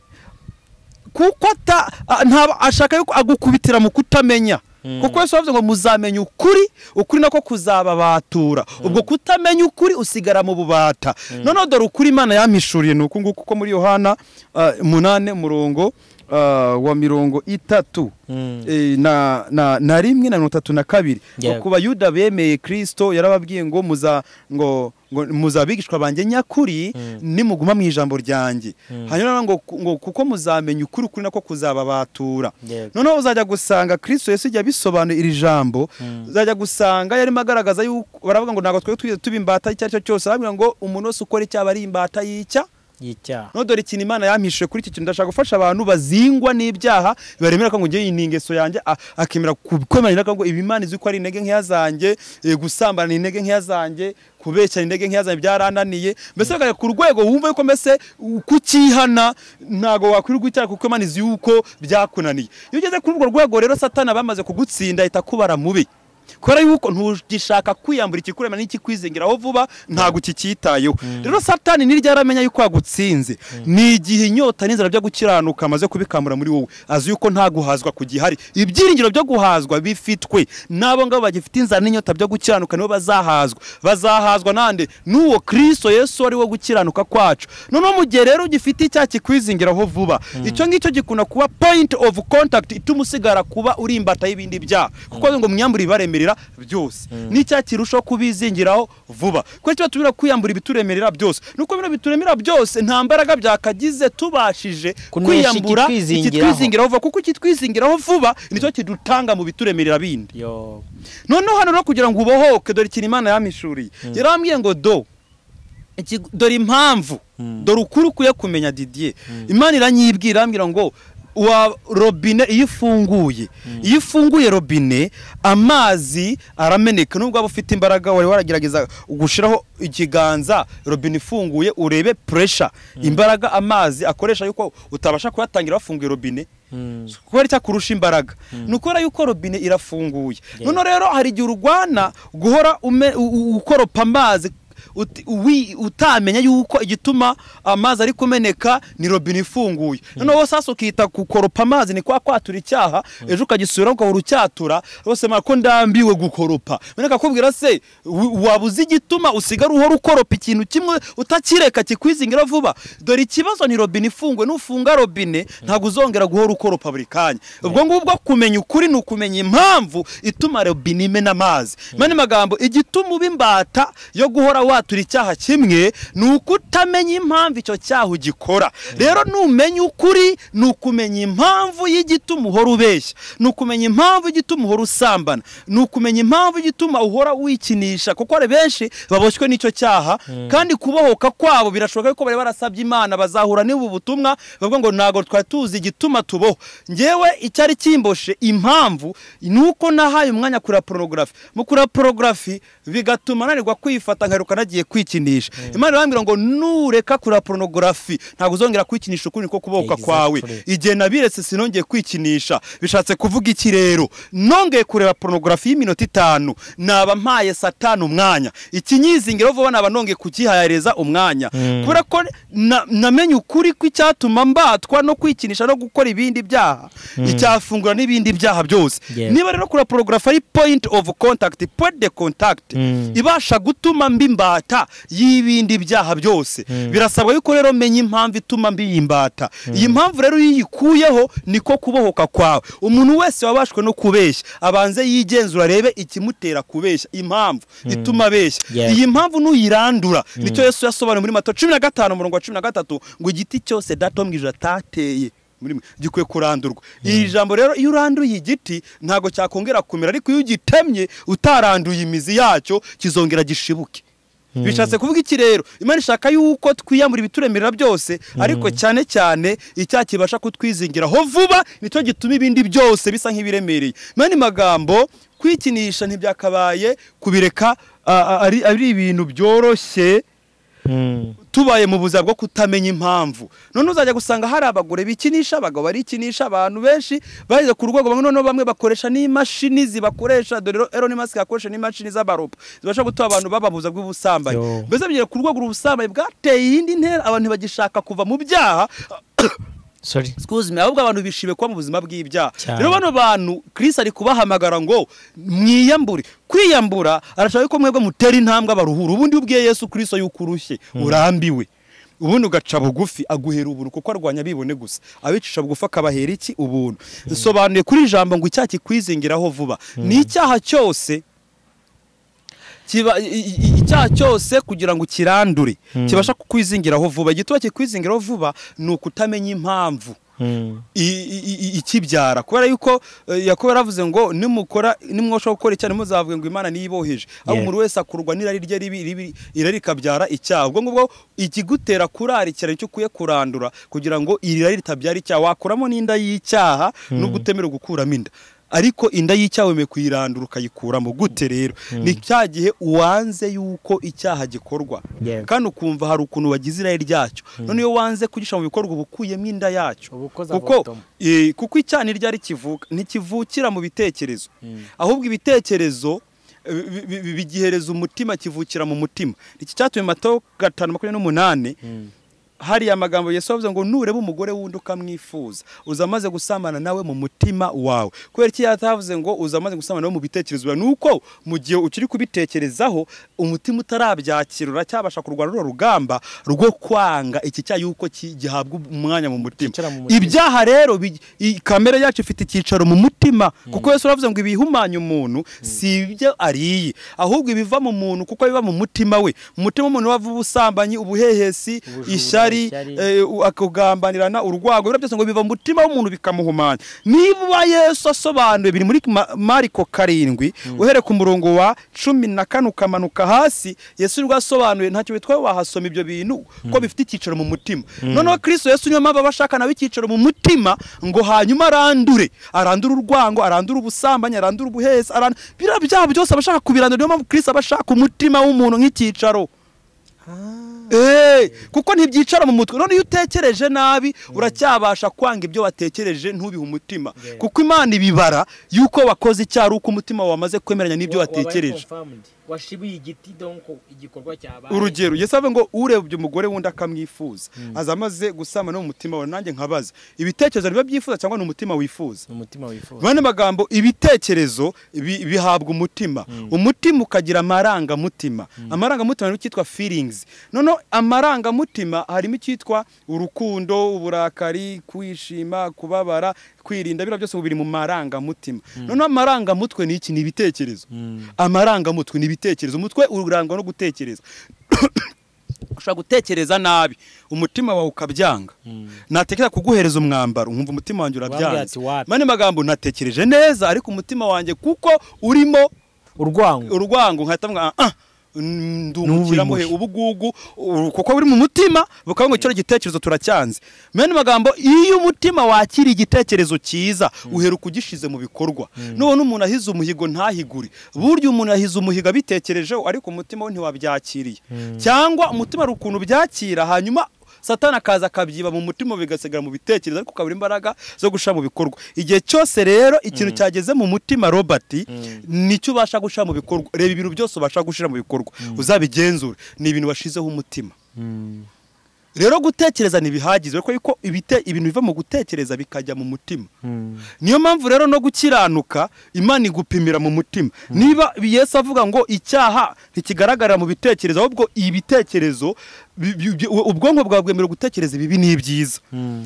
kuko ata- a- nta- ashaka yuko agukubitira mu kutamenya kuko yesu yavuze ngo muzamenya ukuri ukuri nako kuzababatura ubwo kutamenya ukuri usigara mu bubata noneho dore ukuri imana yampishuriye ni uku nguku kuko muri yohana ah, umunane umurongo ah, wa mirongo itatu eh, na- na- na rimwe na mirongo itatu na kabiri ngo Yego. ku bayuda bemeye kristo yarababwiye ngo muza ngo ngo muzabigishwa banjye nyakuri nimuguma mu ijambo ryanjye hanyuma ngo ngo kuko muzamenya ukuri ukuri nako kuzababatura Yego. noneho uzajya gusanga kristo yesu igihe abisobanuye iri jambo uzajya gusanga yarimo agaragaza yuko baravuga ngo ntabwo twari twigeze tuba imbata icyo ari cyo cyose arababwira ngo umuntu wese ukora icyaha aba ari imbata y'icya y'icyaha no dore ikintu imana yampishije kuri iki kintu ndashaka gufasha abantu bazingwa n'ibyaha baremera ko ngo ngewe iyi ni ingeso yanjye a- akemera kwemerera ko ngo ibi imana izi ko ari intege nkeya zanjye eh, gusambana ni intege nkeya zanjye kubeshya ni intege nkeya zanjye byarananiye mbese bakajya ku rwego wumva yuko mbese u- kukihana ntabwo wakwirirwa icyaha kuko imana izi yuko byakunaniye iyo ugeze kuri urwo rwego rero satana aba yamaze kugutsinda ahita akubara mubi kubera yuko ntugishaka kwiyambura ikikurema n'ikikwizingiraho vuba ntabwo ukicyitayeho rero satani niryo aramenya yuko yagutsinze ni igihe inyota n'inzara byo gukiranuka amaze kubikamura muri wowe azi yuko nta guhazwa kugihari ibyiringiro byo guhazwa bifitwe n'abo ngabo bagifite inzara n'inyota byo gukiranuka nibo bazahazwa bazahazwa nande n'uwo kristo yesu ari wo gukiranuka kwacu noneho mu gihe rero ugifite icyaha kikwizingiraho vuba icyo ngicyo gikunda kuba point of contact ituma usigara kuba uri imbata y'ibindi byaha kuko ngo mwiyambure ibaremera bituremerera byose n'icya kirushaho kubizingiraho vuba kuko tuba tubira kwiyambura ibituremerera byose nuko bino bituremerera byose nta mbaraga byakagize tubashije Kunesha kwiyambura ikitwizingiraho. ikitwizingiraho vuba kuko ikitwizingiraho vuba nicyo kidutanga mu bituremerera bindi yo noneho hano no kugira ngo ubohoke dore ikintu imana yamishuriye yarambwiye ngo do iki- dore impamvu dore ukuri ukwiye kumenya didier imana iranyibwira irambwira ngo wa robine iyo ifunguye iyo ifunguye robine amazi arameneka nubwo waba ufite imbaraga wari waragerageza gushyiraho ikiganza robine ifunguye urebe puresha imbaraga amazi akoresha yuko utabasha kuyatangira wafunguye robine kubera icyakurusha imbaraga ni ukubera yuko robine irafunguye noneho rero hari igihe urwana guhora ume- u- u- ukoropa amazi uti- uwi- utamenya yuko igituma amazi ari kumeneka ni robine ifunguye noneho wowe sasa ukita gukoropa amazi ni kwa kwatura icyaha ejo ukagisubiraho ugahora ucyatura rwose mara ko ndambiwe gukoropa none akakubwira se wi- waba uzi igituma usigara uhora ukoropa ikintu kimwe utakireka kikwizingira vuba dore ikibazo ni robine ifunguye nufunga robine ntabwo uzongera guhora ukoropa buri kanya ubwo ngubwo kumenya ukuri ni ukumenya impamvu ituma robine imena amazi mani magambo igituma uba imbata yo guhora watura icyaha kimwe ni ukutamenya impamvu icyo cyaha ugikora rero numenya ukuri ni ukumenya impamvu y'igituma uhora ubeshya ni ukumenya impamvu y'igituma uhora usambana ni ukumenya impamvu y'igituma uhora wikinisha kuko hari benshi baboshywe n'icyo cyaha kandi kubohoka kwabo birashoboka yuko bari barasabye imana bazahura n'ubu butumwa bavuga ngo ntabwo twari tuzi igituma tuboho ngewe icyari kimboshe impamvu ni uko nahaye umwanya kureba porogarafi mu kureba porogarafi bigatuma nanirwa kwifata nkaheruka nagiye kwikinisha imana irambwira ngo nureka kureba porogarafi ntabwo uzongera kwikinisha ukundi ko kubohoka kwawe Exactly. igihe nabiretse sinongeye kwikinisha bishatse kuvuga iki rero nongeye kureba porogarafi y'iminota itanu naba mpaye satani umwanya ikinyizingiro vuba naba nongeye kugihareza umwanya kubera ko na- namenye ukuri kw'icyatuma mbatwa no kwikinisha no gukora ibindi byaha icyafungura n'ibindi byaha byose Yeah. niba rero kureba porogarafi ari point of contact point de contact Mm. ibasha gutuma mba imbata y'ibindi byaha byose birasabwa yuko rero menya impamvu ituma mba iyi mbata iyi mpamvu rero iyo uyikuyeho niko kubohoka kwawe umuntu wese wabashwe no kubeshya abanze yigenzura arebe ikimutera kubeshya impamvu ituma abeshya Yeah. iyi mpamvu nuyirandura nicyo yesu yasobanuye muri mato cumi na gatanu umurongo wa cumi na gatatu ngo igiti cyose dato mu ijana atateye muri mwe gikwiye kurandurwa iri jambo rero iyo uranduye igiti ntabwo cyakongera kumera ariko iyo ugitemye utaranduye imizi yacyo kizongera gishibuke bishatse kuvuga iki rero imana ishaka yuko twiyamura ibituremerera byose ariko cyane cyane icyaha kibasha kutwizingiraho vuba nicyo gituma ibindi byose bisa nk'ibiremereye mani magambo kwikinisha ntibyakabaye kubireka a- a- ari ari ibintu byoroshye Mm. tubaye mu buzima bwo kutamenya impamvu none uzajya gusanga hari abagore bikinisha abagabo barikinisha abantu benshi bageze ku rwego bamwe noneho bamwe bakoresha n'imashini zibakoresha dore rero Elon Musk akoresha n'imashini z'abaropa zibasha gutuma abantu bababuza bw'ubusambanyi Yo. mbese bigera ku rwego ubusambanyi bwateye iyindi ntera abantu ntibagishaka kuva mu byaha sorry excuse me ahubwo abantu bishimiye kuba mu buzima bw'ibyaha Cyane. rero bano bantu Chris ari kubahamagara ngo mwiyambure kwiyambura arashaka ko mwebwe mutera intambwe abaruhura ubundi ubwiye Yesu Kristo yuko urushye urambiwe ubundi ugaca bugufi aguhera ubuntu kuko arwanya abibone gusa abicisha bugufi akabahera iki ubuntu bisobanuye kuri ijambo ngo icyaha kikwizingiraho vuba ni icyaha cyose kiba i- i- icyaha cyose kugira ngo kirandure kibasha kukwizingiraho vuba igituma kikwizingiraho vuba ni ukutamenya impamvu Mm. i- i- i- ikibyara kubera yuko eh, yakobo yaravuze ngo nimukora nimwashaka gukora icyaha ntimuzavuge ngo imana niyiboheje aho Yeah. umuntu wese akurwa n'irari rye ribi ribi irari rikabyara icyaha ubwo ngubwo ikigutera kurarikira nicyo ukwiye kurandura kugira ngo iri rari ritabyara icyaha wakuramo n'inda y'icyaha no gutemera gukuramo inda ariko inda y'icyaha wemeye kuyirandura ukayikuramo gute rero ni cya gihe uwanze yuko icyaha gikorwa Yeah. kandi ukumva hari ukuntu wagize irari ryacyo none iyo wanze kugishyira mu bikorwa uba ukuyemo inda yacyo Uba ukoze kuko avorotoma. eh, kuko icyaha ntiryari kivuka ntikivukira mu bitekerezo ahubwo ibitekerezo eh, bi- bi- bi- bigihereza umutima kivukira mu mutima iki cyatumye matayo gatanu makumyabiri n'umunani hariya amagambo Yesu avuze ngo nureba umugore wundi ukamwifuza uza amaze gusambana nawe mu mutima wawe kubera iki yatavuze ngo uza amaze gusambana nawe mu bitekerezo byawe ni uko mu gihe ukiri kubitekerezaho umutima utarabyakirura cyabasha kurwara runo rugamba rwo kwanga iki cya yuko ki- gihabwa umwanya mu mutima Kicara mu mutima. ibyaha rero bi- i- kamere yacu ifite icyicaro mu mutima kuko Yesu aravuze ngo ibihumanya umuntu si ibyo ariye ahubwo ibiva mu muntu kuko biva mu mutima we umutima w'umuntu wava ubusambanyi ubuhehesi Ubujura, ishyari ishyari. eh, u- akagambanirana urwago ibyo byose ngo biva mu mutima w'umuntu bikamuhumanya niba yesu asobanuye biri muri Ma- mariko karindwi uhere ku murongo wa cumi na kane ukamanuka hasi yesu nibwo asobanuye ntacyo witwa wahasoma ibyo bintu kuko bifite icyicaro mu mutima noneho kristo yesu niyo mpamvu aba ashaka nawe icyicaro mu mutima ngo hanyuma arandure arandure urwango arandure ubusambanyi arandure ubuhesi arandure biriya byaha byose aba ashaka kubirandura niyo mpamvu kristo aba ashaka umutima w'umuntu nk'icyicaro Eh, kuko ntibyicara mu mutwe none iyo utekereje nabi uracyabasha kwanga ibyo watekereje ntubihe umutima Yeah. kuko imana ibibara y'uko wakoze icyaha ari uko umutima wamaze kwemeranya n'ibyo watekereje washibuye igiti donc igikorwa cyabaye urugero yesu avuga ngo urebye umugore wundi akamwifuza aza amaze gusambana no mu mutima wawe nanjye nkabaza ibitekerezo niba byifuza cyangwa ni umutima wifuza umutima wifuza bane magambo ibitekerezo bi- bihabwa umutima umutima ukagira amarangamutima amarangamutima ni icyitwa feelings noneho amarangamutima harimo icyitwa urukundo uburakari kwishima kubabara kwirinda biriya byose ubu biri mu marangamutima noneho amarangamutwe ni iki ni ibitekerezo amarangamutwe ni ibitekerezo umutwe urangwa no gutekereza ushobora gutekereza nabi umutima wawe ukabyanga natekereza kuguhereza umwambaro nkumva umutima wanjye Wambwira urabyanze ati wapi? mani magambo natekereje neza ariko umutima wanjye kuko urimo urwango urwango nkahita mwa ah mm, ndungukiramo he N'ububimushi. ubugugu u- kuko buri mu mutima bukaba ngo kino gitekerezo turacyanze mene magambo iyo umutima wakira igitekerezo cyiza uheruka ugishize mu bikorwa nubona umuntu ahize umuhigo ntahigure burya umuntu ahize umuhigo abitekerejeho ariko umutima we ntiwabyakiriye cyangwa umutima hari ukuntu byakira hanyuma satani akaza akabyiba mu mutima bigasigara mu bitekerezo ariko ukabura imbaraga zo gushyira mu bikorwa igihe cyose rero ikintu cyageze mu mutima robert nicyo ubasha gushyira mu bikorwa reba ibintu byose ubasha gushyira mu bikorwa uzabigenzure ni ibintu washizeho umutima rero gutekereza ntibihagije kuko ibite ibintu biva mu gutekereza bikajya mu mutima niyo mpamvu rero no gukiranuka imana igupimira mu mutima niba yesu avuga ngo icyaha ntikigaragarira mu bitekerezo ahubwo ibitekerezo bi- bi- bi- ubwonko bwawe bwemerewe gutekereza ibibi n'ibyiza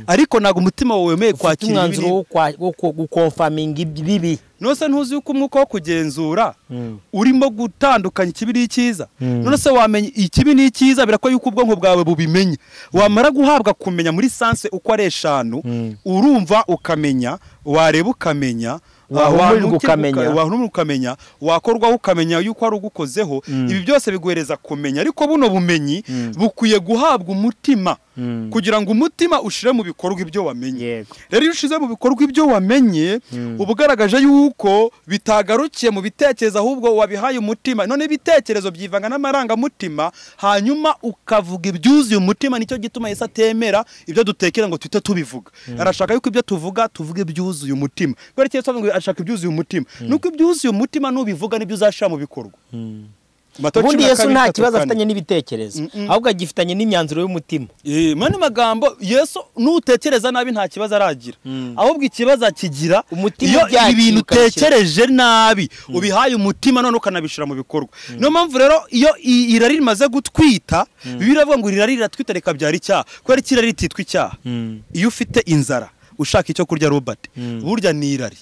ariko ntabwo umutima wawe wemeye ufite kwakira ibibi umwanzuro n'ibi- wo kwa- wo ku- gukonfaminga ibibi none se ntuzi yuko umwuka wo kugenzura Mm. urimo gutandukanya ikibi n'icyiza Mm. none se wamenya ikibi n'icyiza birakora yuko ubwonko bwawe bubimenya wamara guhabwa kumenya muri sanse uko ari eshanu Mm. urumva ukamenya wareba ukamenya Wahumurirwa ah, wanuka ukamenya. uka- wahumurirwa ukamenya wakorwaho ukamenya yuko ari ugukozeho Mm. ibi byose biguhereza kumenya ariko buno bumenyi Mm. bukwiye guhabwa umutima Mm. kugira ngo umutima ushire mu bikorwa ibyo wamenye yego rero iyo ushize mu bikorwa ibyo wamenye Mm. uba ugaragaje yuko bitagarukiye mu bitekerezo ahubwo wabihaye umutima none ibitekerezo byivanga n'amarangamutima hanyuma ukavuga ibyuzuye umutima nicyo gituma Yesu atemera ibyo dutekera ngo tuhite tubivuga arashaka yuko ibyo tuvuga tuvuga ibyuzuye umutima kubera ko Yesu avuga ngo arashaka ibyuzuye umutima nuko ibyuzuye umutima nubivuga nibyo uzashyira mu bikorwa Matayo ubundi cumi na yesu kabiri, nta bitatu, kibazo kane. afitanye n'ibitekerezo Mm-mm. ahubwo agifitanye n'imyanzuro y'umutima Eh, mani magambo yesu nutekereza nabi nta kibazo aragira Mm. ahubwo ikibazo akigira Umutima iyo ubyakira ibi bintu ukabishyira- utekereje nabi ubihaye umutima none ukanabishyira mu bikorwa niyo mpamvu rero iyo i- irari rimaze gutwita bibiliya iravuga ngo irari riratwita rikabyara icyaha kubera ko irari rititwa icyaha iyo ufite inzara ushaka icyo kurya robert burya ni irari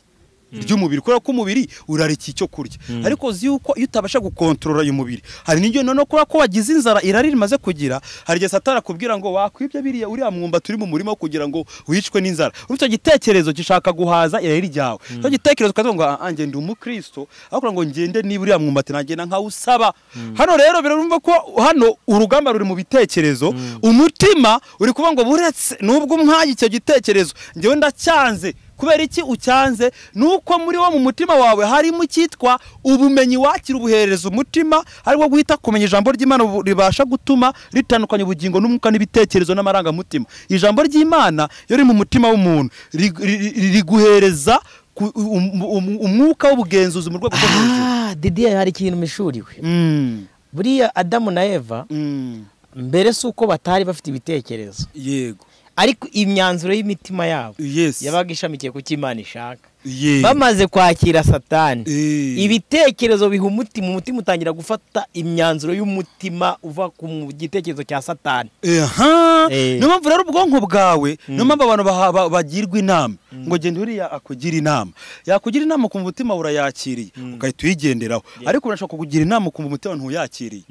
ry'umubiri kubera ko umubiri urarika icyo kurya ariko uzi yuko iyo utabasha gukontorora uyu mubiri hari n'igihe noneho kubera ko wagize inzara irari rimaze kugira hari igihe satana akubwira ngo wakwibye biriya uriya mwumba turi mu murima wo kugira ngo wicwe n'inzara urumva icyo gitekerezo gishaka guhaza irari ryawe icyo gitekerezo ukavuga ngo "Ah, njye ndi umukristo aho kugira ngo ngende niba uriya mwumbati nagenda nkawusaba hano rero birumva ko hano urugamba ruri mu bitekerezo umutima uri kuvuga ngo buretse nubwo umwanya icyo gitekerezo njyewe ndacyanze kubera iki ucyanze ni uko muri wo mu mutima wawe harimo icyitwa ubumenyi wakira ubuhereza umutima aribwo guhita kumenya ijambo ry'imana ubu- ribasha gutuma ritandukanya ubugingo n'umwuka n'ibitekerezo n'amarangamutima ijambo ry'imana iyo riri mu mutima w'umuntu rig- ri- ri- riguhereza ku- um- um- umwuka w'ubugenzuzi mu rwego rwo hejuru ah didi hari ikintu mishuriwe Mm, buriya adamu na eva mm, mbere si uko batari bafite ibitekerezo yego ariko imyanzuro y'imitima yabo yes yabaga ishamikiye ku cyo imana ishaka Yego. bamaze kwakira satani Eh. ibitekerezo biha umutima umutima utangira gufata imyanzuro y'umutima uva ku mu gitekerezo cya satani aha Eh. niyo mpamvu rero ubwonko bwawe niyo mpamvu abantu baha- ba- bagirwa inama ngo genda uriya akugira inama yakugira inama ku mutima urayakiriye ugahita uyigenderaho ariko urashobora kukugira inama ku mutima ntuyakiriye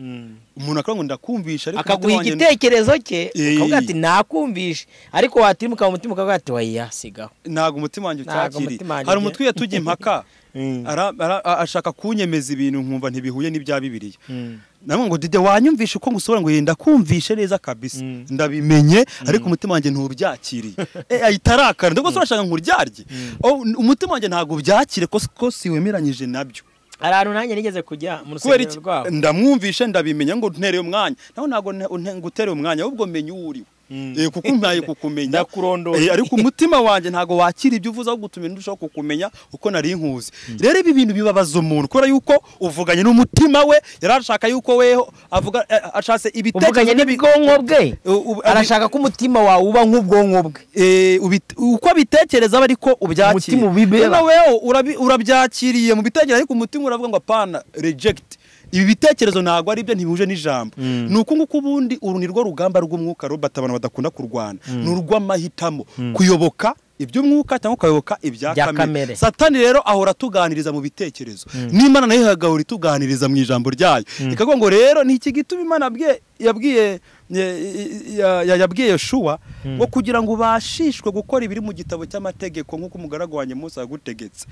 umuntu akavuga ngo ndakumvisha ariko akaguha umutima wanjye- igitekerezo cye Eh. ukavuga ati nakumvishe ariko watimuka mu mutima ukavuga ati wayasigaho ntabwo umutima wanjye Ntabwo ucyakiriye umutima wanjye hari uge- umutwe yatujya impaka Mm. ara- ara- a- ashaka kunyemeza ibintu nkumva ntibihuye n'ibya bibiliya Mm. namwe ngo dide wanyumvishe uko ngusobanura ngo yenda kumvishe neza kabisa ndabimenye ariko umutima wanjye ntubyakiriye Eh, ahita arakara ndabwo se urashaka nkuryarye Oh, n- umutima wanjye ntabwo byakire ko ko siwemeranyije nabyo hari ahantu nanjye nigeze kujya kubera mu rusengero iki rwabo ndamwumvishe ndabimenya ngo ntereye umwanya nawe ntabwo nte- nte- ngutereye umwanya ahubwo menya uwo uriwe Eh, kuko ntaye kukumenya Ndakurondora. Eh, ariko umutima wanjye ntabwo wakira ibyo uvuze ahubwo utuma ndushaho kukumenya uko nari nkuzi rero ibi bintu bibabaza umuntu kubera yuko uvuganye n'umutima we yari ashaka yuko weho avuga eh, ashatse uvuganye ibitekerezo n'ibigomba n'ubwonko bwe U- u- arashaka ko umutima wawe uba nk'ubwonko bwe Eh, ubi- uko abitekereza aba ariko ubyakira Umutima ubibera. Noneho wewe urabi- urabyakiriye mu bitekerezo ariko umutima uravuga ngo apana rejegiti ibi bitekerezo ntabwo ari byo ntibihuje n'ijambo ni uku nguku ubundi uru ni rwo rugamba rw'umwuka robert abantu badakunda kurwana ni urw'amahitamo kuyoboka iby'umwuka cyangwa ukayoboka ibya Bya kamere. kamere satani rero ahora atuganiriza mu bitekerezo n'imana nayo igahora ituganiriza mu ijambo ryayo ikavuga ngo rero ni iki gituma imana yabwiye- yabwiye ya- ya- ya- yabwiye yoshuwa ngo kugira ngo ubashishwe gukora ibiri mu gitabo cy'amategeko nk'uko umugaragu wanjye mose yagutegetse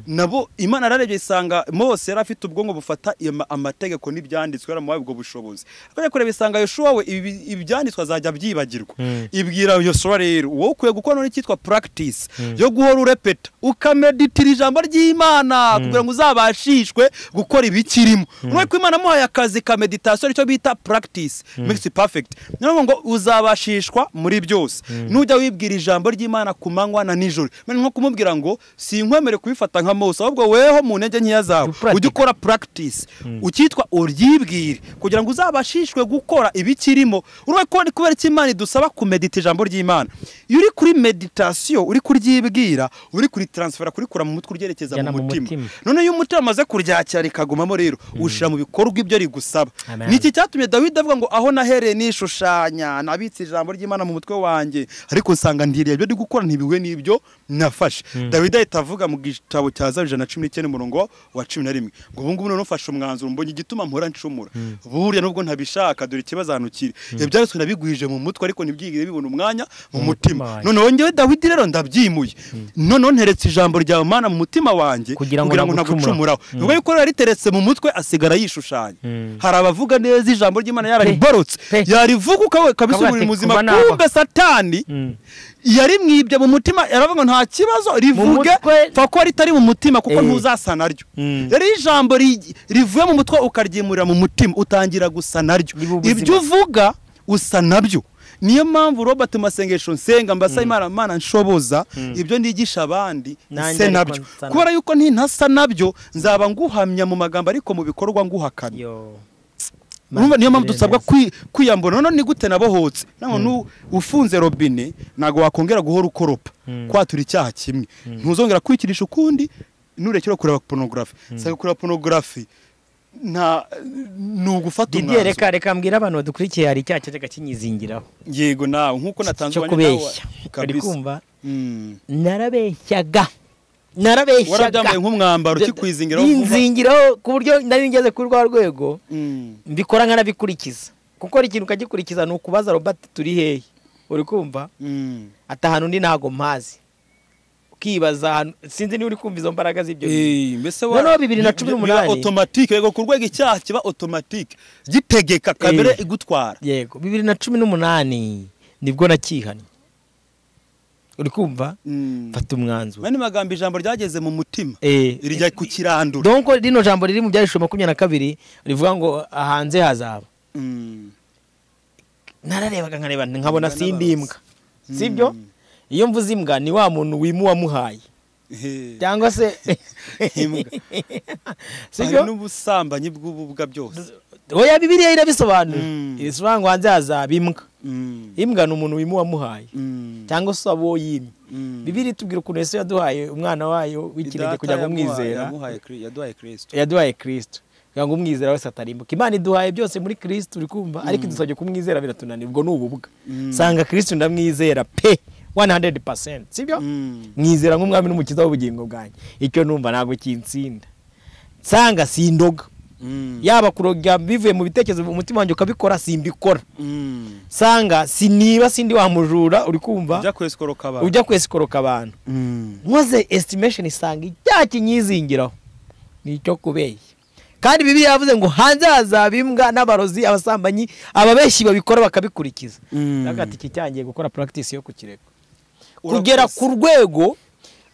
nabo imana yararebye isanga mose yari afite ubwonko bufata iyo ma- amategeko n'ibyanditswe yaramuhaye ubwo bushobozi akajya kureba isanga yoshuwa we ibi- ibyanditswe azajya abyibagirwa ibwira yoshuwa rero wowe ukwiye gukora noneho icyitwa practice yo guhora urepeta ukameditira ijambo ry'imana kugira ngo uzabashishwe gukora ibikirimo urabona ko imana amuhaye akazi ka meditation icyo bita practice makes perfect niyo mpamvu ngo uzabashishwa muri byose nujya wibwira ijambo ry'imana ku manywa na nijoro Ni nko kumubwira ngo si inkwemere kubifata nka mose ahubwo weho mu ntege nkeya zawe Upractice. ujye ukora practice ukitwa uryibwire kugira ngo uzabashishwe gukora ibikirimo urabona ko ni kubera icyo imana idusaba kumedita ijambo ry'imana iyo uri kuri meditation uri kuryibwira uri kuri transfera kurikura mu mutwe uryerekeza Ujyana mu mu mutima mutima. none iyo umutima amaze kuryakira rikagumamo rero ushyira mu bikorwa ibyo rigusaba Amen. ni iki cyatumye dawidi avuga ngo aho nahereye nishushanya nabitse ijambo ry'imana mu mutwe wanjye ariko nsanga ndireba ibyo ndi gukora ntibihuye n'ibyo nafashe dawidi ahita avuga mu gitabo cya zaburi ijana na cumi n'icyenda umurongo wa cumi na rimwe ngo ubu ngubu noneho ufashe umwanzuro mbonye igituma mpora nshumura burya nubwo ntabishaka dore ikibazo ahantu kiri ibyo byaritswe nabigwije mu mutwe ariko ntibyigire bibona umwanya mu mutima wanjye. noneho ngewe dawidi rero ndabyimuye noneho nteretse ijambo ryawe mana mu mutima wanjye Kugira ngo nagucumuraho. nagucumuraho ubwo yuko rero yariteretse mu mutwe asigara yishushanya hari abavuga neza ijambo ry'imana yararibarutse Pe. yarivuga ukawe kabisa Kavuga umuriro ati, muzima kuva naho. kumbe satani yarimwibye mu mutima yaravuga ngo nta kibazo rivuge mutwe- pfa ko ritari mu mutima kuko Eh. ntuzasa naryo Mm. rero iyo ijambo ri- rivuye mu mutwe ukaryimurira mu mutima utangira gusa naryo Riba ubuzima. ibyo uvuga usa nabyo niyo mpamvu robert mu masengesho nsenga mbasa imana mana nshoboza ibyo ndigisha abandi Nanjye se ariko nabyo nsa nabyo. kubera yuko ntintasa nabyo nzaba nguhamya mu magambo ariko mu bikorwa nguhakana Yo. urumva niyo mpamvu Mbanziriza dusabwa neza. kwi- kwiyambura none ni gute nabohotse naho nu ufunze robine ntabwo wakongera guhora ukoropa kwatura icyaha kimwe ntuzongera kwikirisha ukundi nurekera kureba porunogarafi sanga kureba porunogarafi nta ni ugufata Didier umwanzuro reka reka mbwira abantu badukurikiye hari icyaha cyaje kinyizingiraho yego nawe nk'uko natanze cyo uwanya nawe kubeshya uri kabisa kumva Mm. narabeshyaga narabeshyaga warabyambaye nk'umwambaro ukikwizingira aho vuba. nzingiraho ku buryo nari ngeze kuri rwa rwego Mm. mbikora nkanabikurikiza kuko hari ikintu ukagikurikiza ni ukubaza robert turi hehe uri kumva Mm. ati ahantu undi ntago mpazi ukibaza ahantu sinzi niba uri kumva izo mbaraga z'ibyo bintu. Eh, mbese Noneho bibiri na cumi n'umunani. biba automatique yego ku rwego icyaha kiba automatique gitegeka kabere Eh. igutwara yego bibiri na cumi n'umunani nibwo nakihanye uri kumva Mm. mfata umwanzuro mani magambo ijambo ryageze mu mutima Eh, rijya ku kirandura donc rino jambo riri mu byarishije makumyabiri na kabiri rivuga ngo hanze hazaba Mm. nararebaga nkareba nkabona Imbwa sindi imbwa sibyo iyo mvuze imbwa ni wa muntu wimu wamuhaye He. cyangwa se Imbwa. Hari sibyo n'ubusambanyi bw'ububwa byose oya bibiriya irabisobanura Mm. irasobanura ngo hanze hazaba imbwa Mm. imbwa ni umuntu wimu wamuhaye Mm. cyangwa se waba uwo yimye Mm. bibiri itubwira ukuntu yesu yaduhaye umwana wayo w'ikinege Data kugira ngo yamuha- umwizera yamuhaye Kri- yaduhaye kirisito yaduhaye kirisito kugira ngo umwizera wese atarimbuka imana iduhaye byose muri kirisito uri kumva ariko idusabye kumwizera biratunanira ubwo ni ububwa Mm. sanga kirisito ndamwizera pe 100% sibyo Mm. mwizera nk'umwami n'umukiza w'ubugingo bwanjye icyo numva ntabwo kinsinda nsanga sindoga Mm. yaba kuroga bivuye mu bitekerezo umutima wanjye ukabikora simbikora Mm. sanga siniba sindi wa mujura uri kumva ujya kwesikoroka abantu ujya kwesikoroka abantu Mm. nkoze estimation isanga icyaha kinyizingiraho ni icyo kubeshya kandi bibiliya yavuze ngo hanze hazaba imbwa n'abarozi abasambanyi ababeshyi babikora bakabikurikiza Mm. agati kicyangiye gukora practice yo kukireka Urakoze. kugera ku rwego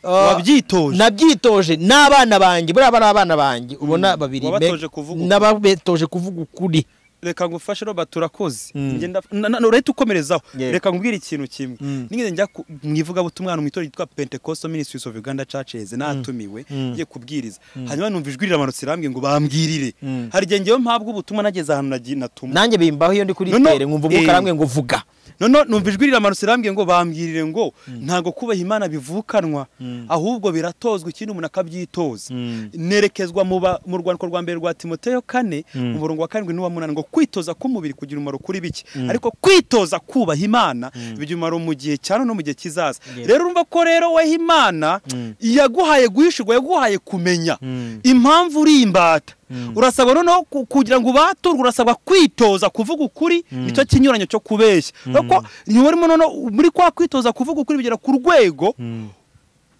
uh, Wabyitoje. nabyitoje n'abana banjye buriya bari abana banjye ubona babiri me- Wabatoje kuvuga ukuri. n'ababetoje kuvuga ukuri reka ngufashe robert urakoze Mm. Njye ndaf- na- na- urahita ukomerezaho Yeah. reka nkubwire ikintu kimwe Mm. nigeze njya ku- mu ivugabutumwa ahantu mu itorero ryitwa pentecostal ministries of uganda churches natumiwe Mm. ngiye kubwiriza hanyuma numva ijwi riramanutse irambwiye ngo bambwirire Mm. hari igihe ngewe mpabwa ubutumwa nageze ahantu nagi- natumwe nanjye bimbaho iyo ndi kuri No, no, tere nkumva umwuka eh. aramwe ngo vuga noneho numva ijwi riramanutse irambwiye ngo bambwirire ngo ntabwo kubaha imana bivukanwa ahubwo biratozwa ikindi umuntu akabyitoza Mm. nerekezwa mu ba- mu rwandiko rwa mbere rwa timoteyo kane Mm. umurongo wa karindwi n'uwa munani ngo kwitoza k'umubiri kugira umumaro kuri bike ariko kwitoza kubaha imana bigira umumaro mu gihe cyane no mu gihe kizaza Yeah. rero urumva ko rero weho imana Mm. yaguhaye guhishurwa yaguhaye kumenya Mm. impamvu uri imbata Mm. urasabwa noneho ku- kugira ngo ubaturwe urasabwa kwitoza kuvuga ukuri nicyo kinyuranyo cyo kubeshya kuko niba urimo noneho muri kwa kwitoza kuvuga ukuri bigera ku rwego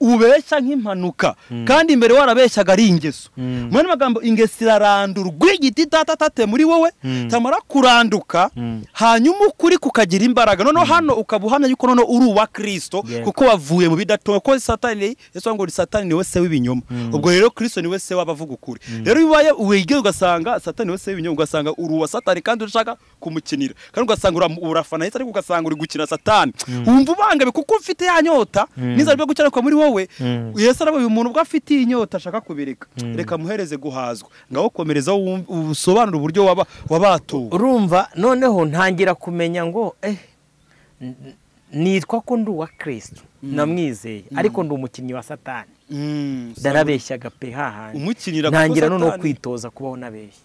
ubeshya nk'impanuka kandi imbere warabeshyaga ari ingeso Mm. mu yandi magambo ingeso irarandurwa igiti itatatate muri wowe Mm. tamara kuranduka Mm. hanyuma ukuri kukagira imbaraga noneho hano ukaba uhamya yuko noneho uri uwa kirisito Yeah. kuko wavuye mu bidatunga kuko satani yesu avuga ngo ni satani niwe se w'ibinyoma ubwo rero kirisito niwe se w'abavuga ukuri rero iyo ubaye wigiye ugasanga satani niwe se w'ibinyoma ugasanga uri uwa satani kandi ushaka kumukinira kandi ugasanga ura- urafana yesu ariko ugasanga uri gukina satani wumva ubangamiye kuko ufite ya nyota n'izo ryo gukiranuka muri wowe Mm. yesu aravuga uyu muntu ubwo afite iyi nyota ashaka kubireka reka muhereze guhazwa ngaho komerezaho wumve- usobanure uburyo waba- wabatuwe urumva noneho ntangira kumenya ngo eh n- n- nitwa ko ndi uwa kirisito namwizeye ariko ndi umukinnyi wa satani Mm, ndarabeshyaga pe hahandi umukinira kuko ntangira noneho Satani- kwitoza kubaho nabeshya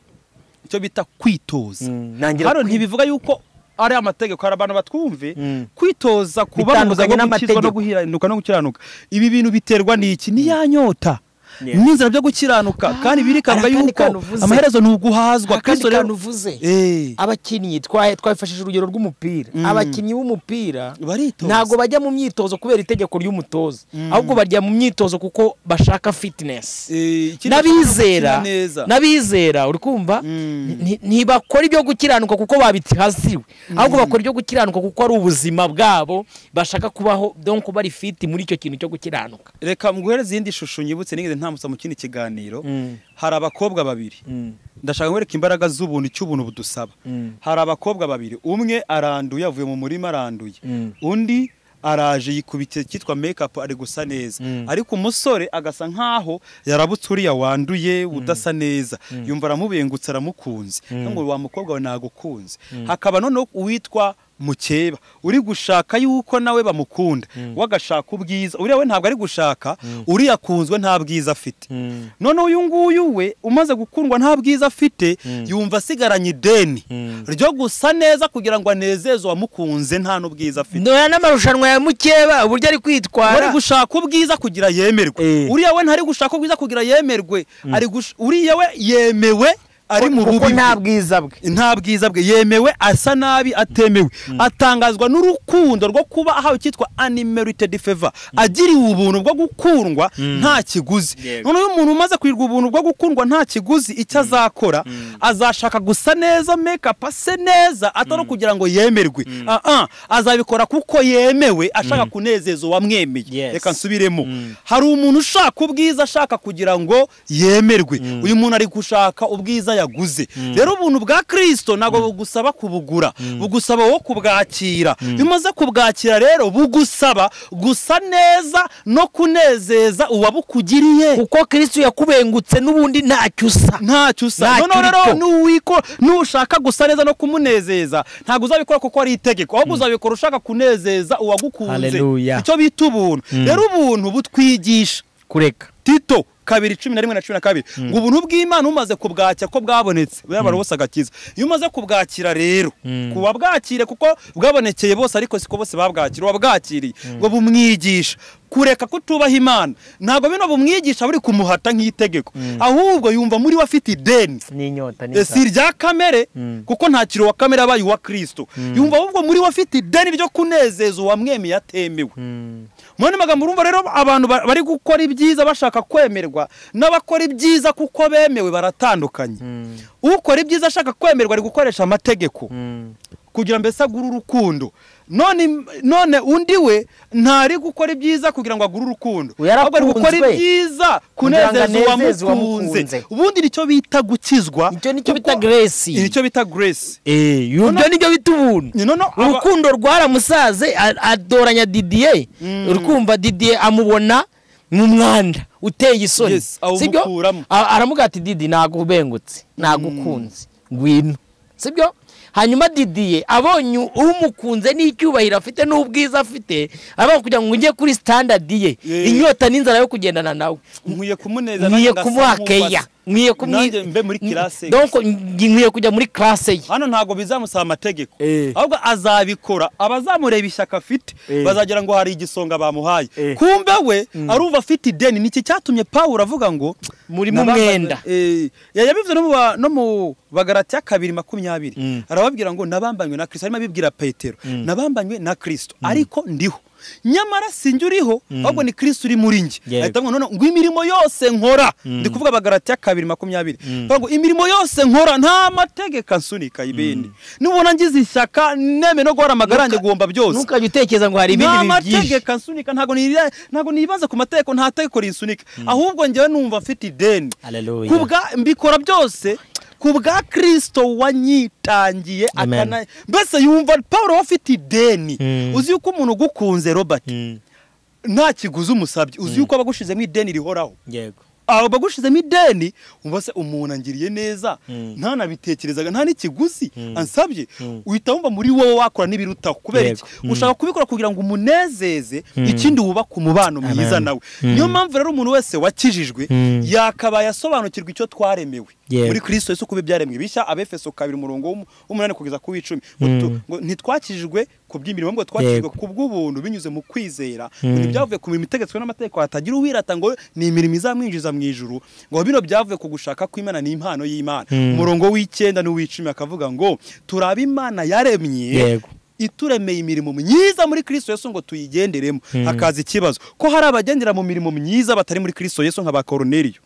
icyo bita kwitoza Mm, nangira hano kwi- ntibivuga yuko ari amategeko hari abantu batwumve Mm. kwitoza kuba mu Bitandukanye buzima bwo gukizwa no n'amategeko. guhiranuka no gukiranuka ibi bintu biterwa n'iki ni ya nyota Yeah. n'inzira byo gukiranuka kandi birikanga hari akandi yuko kantu uvuze. amaherezo ni uguhazwa akandi Kristo rero- kantu uvuze Eh. abakinnyi twahe- twafashije urugero rw'umupira Mm. abakinnyi b'umupira Baritoza. ntabwo bajya mu myitozo kubera itegeko ry'umutoza ahubwo bajya mu myitozo kuko bashaka fitinesi Eh, ikindi n'abizera gukina neza. n'abizera uri kumva Mm. nti- ntibakora ibyo gukiranuka kuko babihasiwe ahubwo bakora ibyo gukiranuka kuko ari ubuzima bwabo bashaka kubaho donko bari fiti muri icyo kintu cyo gukiranuka reka nguhereze iyindi shusho nyibutse nigeze ntamutsa mu kindi kiganiro Mm. hari abakobwa babiri ndashaka kwereka imbaraga z'ubuntu icyo ubuntu budusaba Mm. hari abakobwa babiri umwe aranduye avuye mu murima aranduye Mm. undi araje yikubitiye cyitwa mekapu ari gusa neza Mm. ariko umusore agasa nkaho yarabutse uriya wanduye udasa neza yumva aramubengutse aramukunze cyangwa ngo wa mukobwa we nagukunze hakaba noneho uwitwa mukeba uri gushaka yuko nawe bamukunda wagashaka ubwiza uriya we ntabwo ari gushaka uriya akunzwe nta bwiza afite Mm. noneho uyu nguyu we umaze gukundwa nta bwiza afite yumva asigaranye ideni ryo gusa neza kugira ngo anezeze uwamukunze nta n'ubwiza afite noya n'amarushanwa ya mukeba uburyo ari ari kwitwara gushaka ubwiza kugira yemerwe Eh. uriya we ntari gushaka ubwiza kugira yemerwe ari gush- uriya we yemewe ari mu kuko bubi bwe. nta bwiza bwe nta bwiza bwe yemewe asa nabi atemewe atangazwa n'urukundo rwo kuba ahawe icyitwa unmerited favor agiriwe ubuntu bwo gukundwa nta kiguzi Yego. noneho umuntu umaze kwirwa ubuntu bwo gukundwa nta kiguzi icyo azakora azashaka gusa neza makeup ase neza atari kugira ngo yemerwe Ah, ah, azabikora kuko yemewe ashaka kunezeza uwamwemeye Yes. reka nsubiremo hari umuntu ushaka ubwiza ashaka kugira ngo yemerwe uyu muntu ari gushaka ubwiza yaguze rero ubuntu bwa kirisito ntabwo bugusaba kubugura bugusaba wo kubwakira iyo umaze kubwakira rero bugusaba gusa neza no kunezeza uwabukugiriye kuko kirisito yakubengutse n'ubundi ntacyo usa ntacyo usa Ntacyo noneho rero uriko. nuwiko nushaka gusa neza no kumunezeza ntabwo uzabikora kuko ari itegeko ahubwo uzabikora ushaka kunezeza uwagukunze Hallelujah. icyo bita ubuntu rero ubuntu butwigisha kureka tito kabiri cumi na rimwe na cumi na kabiri ngo ubuntu bw'imana umaze kubwakira ko bwabonetse bwabara bose agakiza iyo umaze kubwakira rero ku babwakire kuko bwabonekeye bose ariko siko bose babwakira uwabwakiriye ngo bumwigisha kureka kutubaha imana ntabwo bino bumwigisha buri kumuhata nk'itegeko ahubwo yumva muri we afite ideni n'inyota Eh, si irya kamere kuko nta kiro wa kamere abaye uwa kirisito yumva ahubwo muri we afite ideni ryo kunezeza uwamwemeye atemewe muri ano magambo urumva rero abantu ba- bari gukora ibyiza bashaka kwemerwa n'abakora ibyiza kuko bemewe baratandukanye ukora ibyiza ashaka kwemerwa ari gukoresha amategeko kugira mbese agure urukundo none none undi we ntari gukora ibyiza kugira ngo agure urukundo Uyu yarakunzwe. ari gukora ibyiza Kugira ngo kunezeza uwamukunze anezeze uwamukunze. ubundi nicyo bita gukizwa icyo nicyo kuko- bita grace nicyo bita grace Eh, ibyo Noneho- nibyo bita ubuntu Ni noneho aba- urukundo rwaramusaze a- adoranya didiye Mm. urukumva didiye amubona mu mwanda uteye isoni Yes, awumukuramo. A- aramugira ati didi ntabwo ubengutse ntabwo ukunze ngwino sibyo hanyuma didiye abonye umukunze n'icyubahiro afite n'ubwiza afite abaho kugira ngo ujye kuri sitandadi ye Yeah. inyota n'inzara yo kugendana nawe nkwiye kumuneza nkwiye nanjye kumuha ngasa keya nk'ubatse. nkwiye kumwi- Nanjye mbe muri classe Donc, nkwiye kujya muri classe ye hano ntabwo bizamusaba amategeko Eh. ahubwo azabikora abazamureba ishyaka afite Eh. bazagira ngo hari igisonga bamuhaye Eh. kumbe we arumva afite ideni niki cyatumye pawulo avuga ngo Murimo "Nabaza- umwenda." Eh, yabivuze no mu ba- no mu bagaratiya kabiri makumyabiri Mm. arababwira ngo nabambanywe na kirisito arimo abibwira petero nabambanywe na kirisito ariko ndiho nyamara sinjye uriho ahubwo ni kirisito uri muri njye Yego. ahita avuga ngo "Noneho ngo imirimo yose nkora ndi kuvuga abagaratiya kabiri makumyabiri avuga ngo imirimo yose nkora nta mategeko ansunika ibindi nubona ngize ishyaka neme no guhora amagara yanjye guhomba byose ntukajya utekereza ngo hari ibindi nta bintu byinshi mategeko ansunika ntabwo nira- ntabwo nibaza ku mategeko nta tegeko rinsunika ahubwo njyewe numva mfite ideni Hallelujah. Kubwa- mbikora byose ku bwa kirisito wanyitangiye Amen. akana mbese yumva paul we afite ideni Mm. uzi yuko umuntu ugukunze robert nta kiguzi umusabye uzi yuko aba agushizemo ideni rihoraho yego aba bagushizemo ideni umva se umuntu angiriye neza ntanabitekerezaga nta n'ikiguzi ansabye uhita wumva muri wowe wakora n'ibirutaho kubera iki Yego. Mm. ushaka kubikora kugira ngo umunezeze ikindi wubaka umubano mwiza Amen. nawe niyo mpamvu rero umuntu wese wakijijwe Mm. yakabaye asobanukirwa icyo twaremewe Yego. muri kristo yesu kuba ibyaremwe bishya abefeso kabiri umurongo w'umu- w'umunani kugeza ku w'icumi Ngo tu- ngo ntitwakijijwe ku by'imirimo ahubwo twakijijwe Yego. ku bw'ubuntu binyuze mu kwizera ngo ntibyavuye ku mirimo itegetswe n'amategeko hatagira uwirata ngo ni imirimo izamwinjiza mu ijuru ngo bino byavuye ku gushaka kw'imana ni impano y'imana umurongo w'icyenda n'uw'icumi akavuga ngo turabe imana yaremye Yego. ituremeye imirimo myiza muri kristo yesu ngo tuyigenderemo hakaza ikibazo ko hari abagendera mu mirimo myiza batari muri kristo yesu nka ba koroneriyo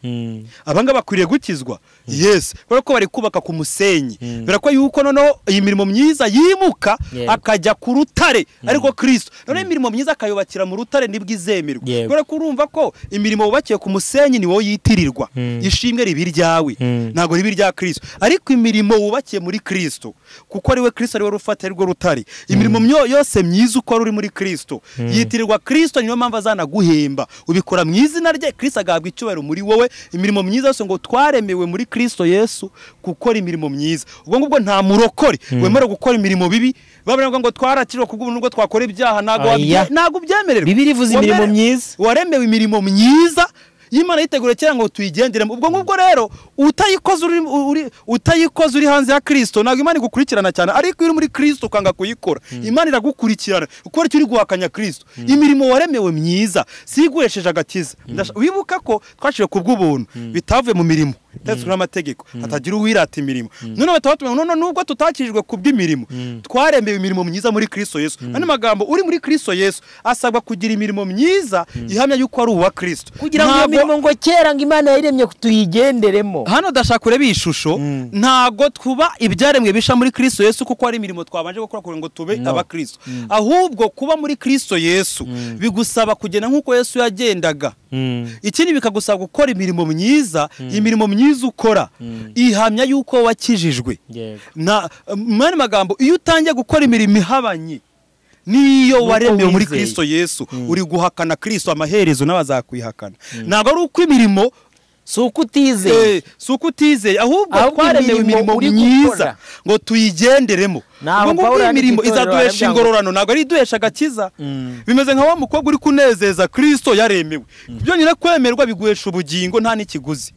abangaba bakwiriye gukizwa yes kubera ko bari kubaka ku musenyi kubera ko yuko noneho iyi mirimo myiza yimuka Yego. akajya ku rutare ariko kirisito noneho imirimo myiza akayubakira mu rutare nibwo izemerwa Yego. kubera ko urumva ko imirimo wubakiye ku musenyi ni wowe yitirirwa ishimwe riba iryawe Mm. ntabwo riba irya kirisito ariko imirimo wubakiye muri kirisito kuko ari we kirisito ari we rufata ari rwo rutare imirimo myo- yose myiza ukora uri muri kirisito yitirirwa kirisito niyo mpamvu azanaguhemba ubikora mu izina rye kirisito agahabwa icyubahiro muri wowe imirimo myiza yose ngo twaremewe muri kirisito yesu gukora imirimo myiza ubwo ngubwo nta murokore wemerewe gukora imirimo bibi bavuga ngo twarakiriwe ku bw'ubuntu bwo twakora ibyaha ntabwo Aya. wabye- ntabwo ubyemererwa Bibiliya ivuze imirimo Wamere- myiza. waremewe imirimo myiza y'imana yitegura kera ngo tuyigenderemo ubwo ngubwo rero utayikoze uri, uri, utayikoze uri hanze ya kirisito ntabwo imana igukurikirana cyane ariko iyo uri muri kirisito ukanga kuyikora imana iragukurikirana ukora icyo uri guhakanya kirisito imirimo waremewe myiza si iguhesheje agakiza Ndasha- wibuka ko twashiwe ku bw'ubuntu bitavuye mu mirimo ndetse n'amategeko hatagira uwirata imirimo none bakaba batubwira ngo none nubwo tutakijijwe ku bw'imirimo twaremewe imirimo myiza muri kirisito yesu ano magambo uri muri kirisito yesu asabwa kugira imirimo myiza ihamya yuko ari uwa kirisito kugira ngo iyo Ntabwo- mirimo ngo kera ngo imana yayiremye tuyigenderemo hano ndashaka urebe iyi shusho ntabwo tuba ibyaremwe bisha muri kirisito yesu kuko hari imirimo twabanje gukora kugira ngo tube abakristo ahubwo kuba muri kirisito yesu bigusaba kugenda nk'uko yesu yagendaga ikindi bikagusaba gukora imirimo myiza imirimo myiza ukora ihamya yuko wakijijwe na mani magambo iyo utangiye gukora imirimo ihabanye niyo waremewe muri wizeye. kirisito yesu uri guhakana kirisito amaherezo n'abazakwihakana ntabwo ari uko imirimo si uko utizeye Eh, si uko utizeye ahubwo Ahubwo twaremewe imirimo imirimo uri myiza gukora. ngo tuyigenderemo Ntaho ngo Pawulo nguko yandika imirimo itorero izaduhesha aravuga ngo- ingororano ntabwo ari iduhesha agakiza bimeze nka wa mukobwa uri kunezeza kirisito yaremewe byonyine kwemerwa biguhesha ubugingo nta n'ikiguzi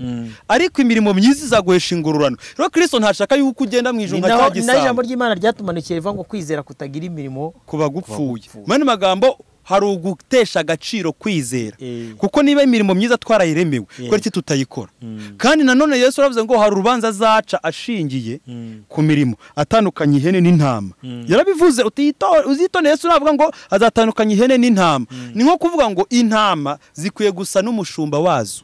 ariko imirimo myiza izaguhesha ingororano rero kirisito ntashaka yuko ugenda mu ni ijuru nka naho cya ni naho ijambo gisambo ry'imana ryatumanukiye rivuga ngo kwizera kutagira imirimo kuba gupfuye mu yandi magambo hari ugutesha agaciro kwizera Eh. kuko niba imirimo myiza twarayiremewe kubera iki tutayikora kandi nanone yesu aravuze ngo hari urubanza azaca ashingiye ku mirimo atandukanya ihene n'intama yarabivuze uti "Yito- uzitone yesu navuga ngo azatandukanya ihene n'intama ni nko kuvuga ngo intama zikwiye gusa n'umushumba wazo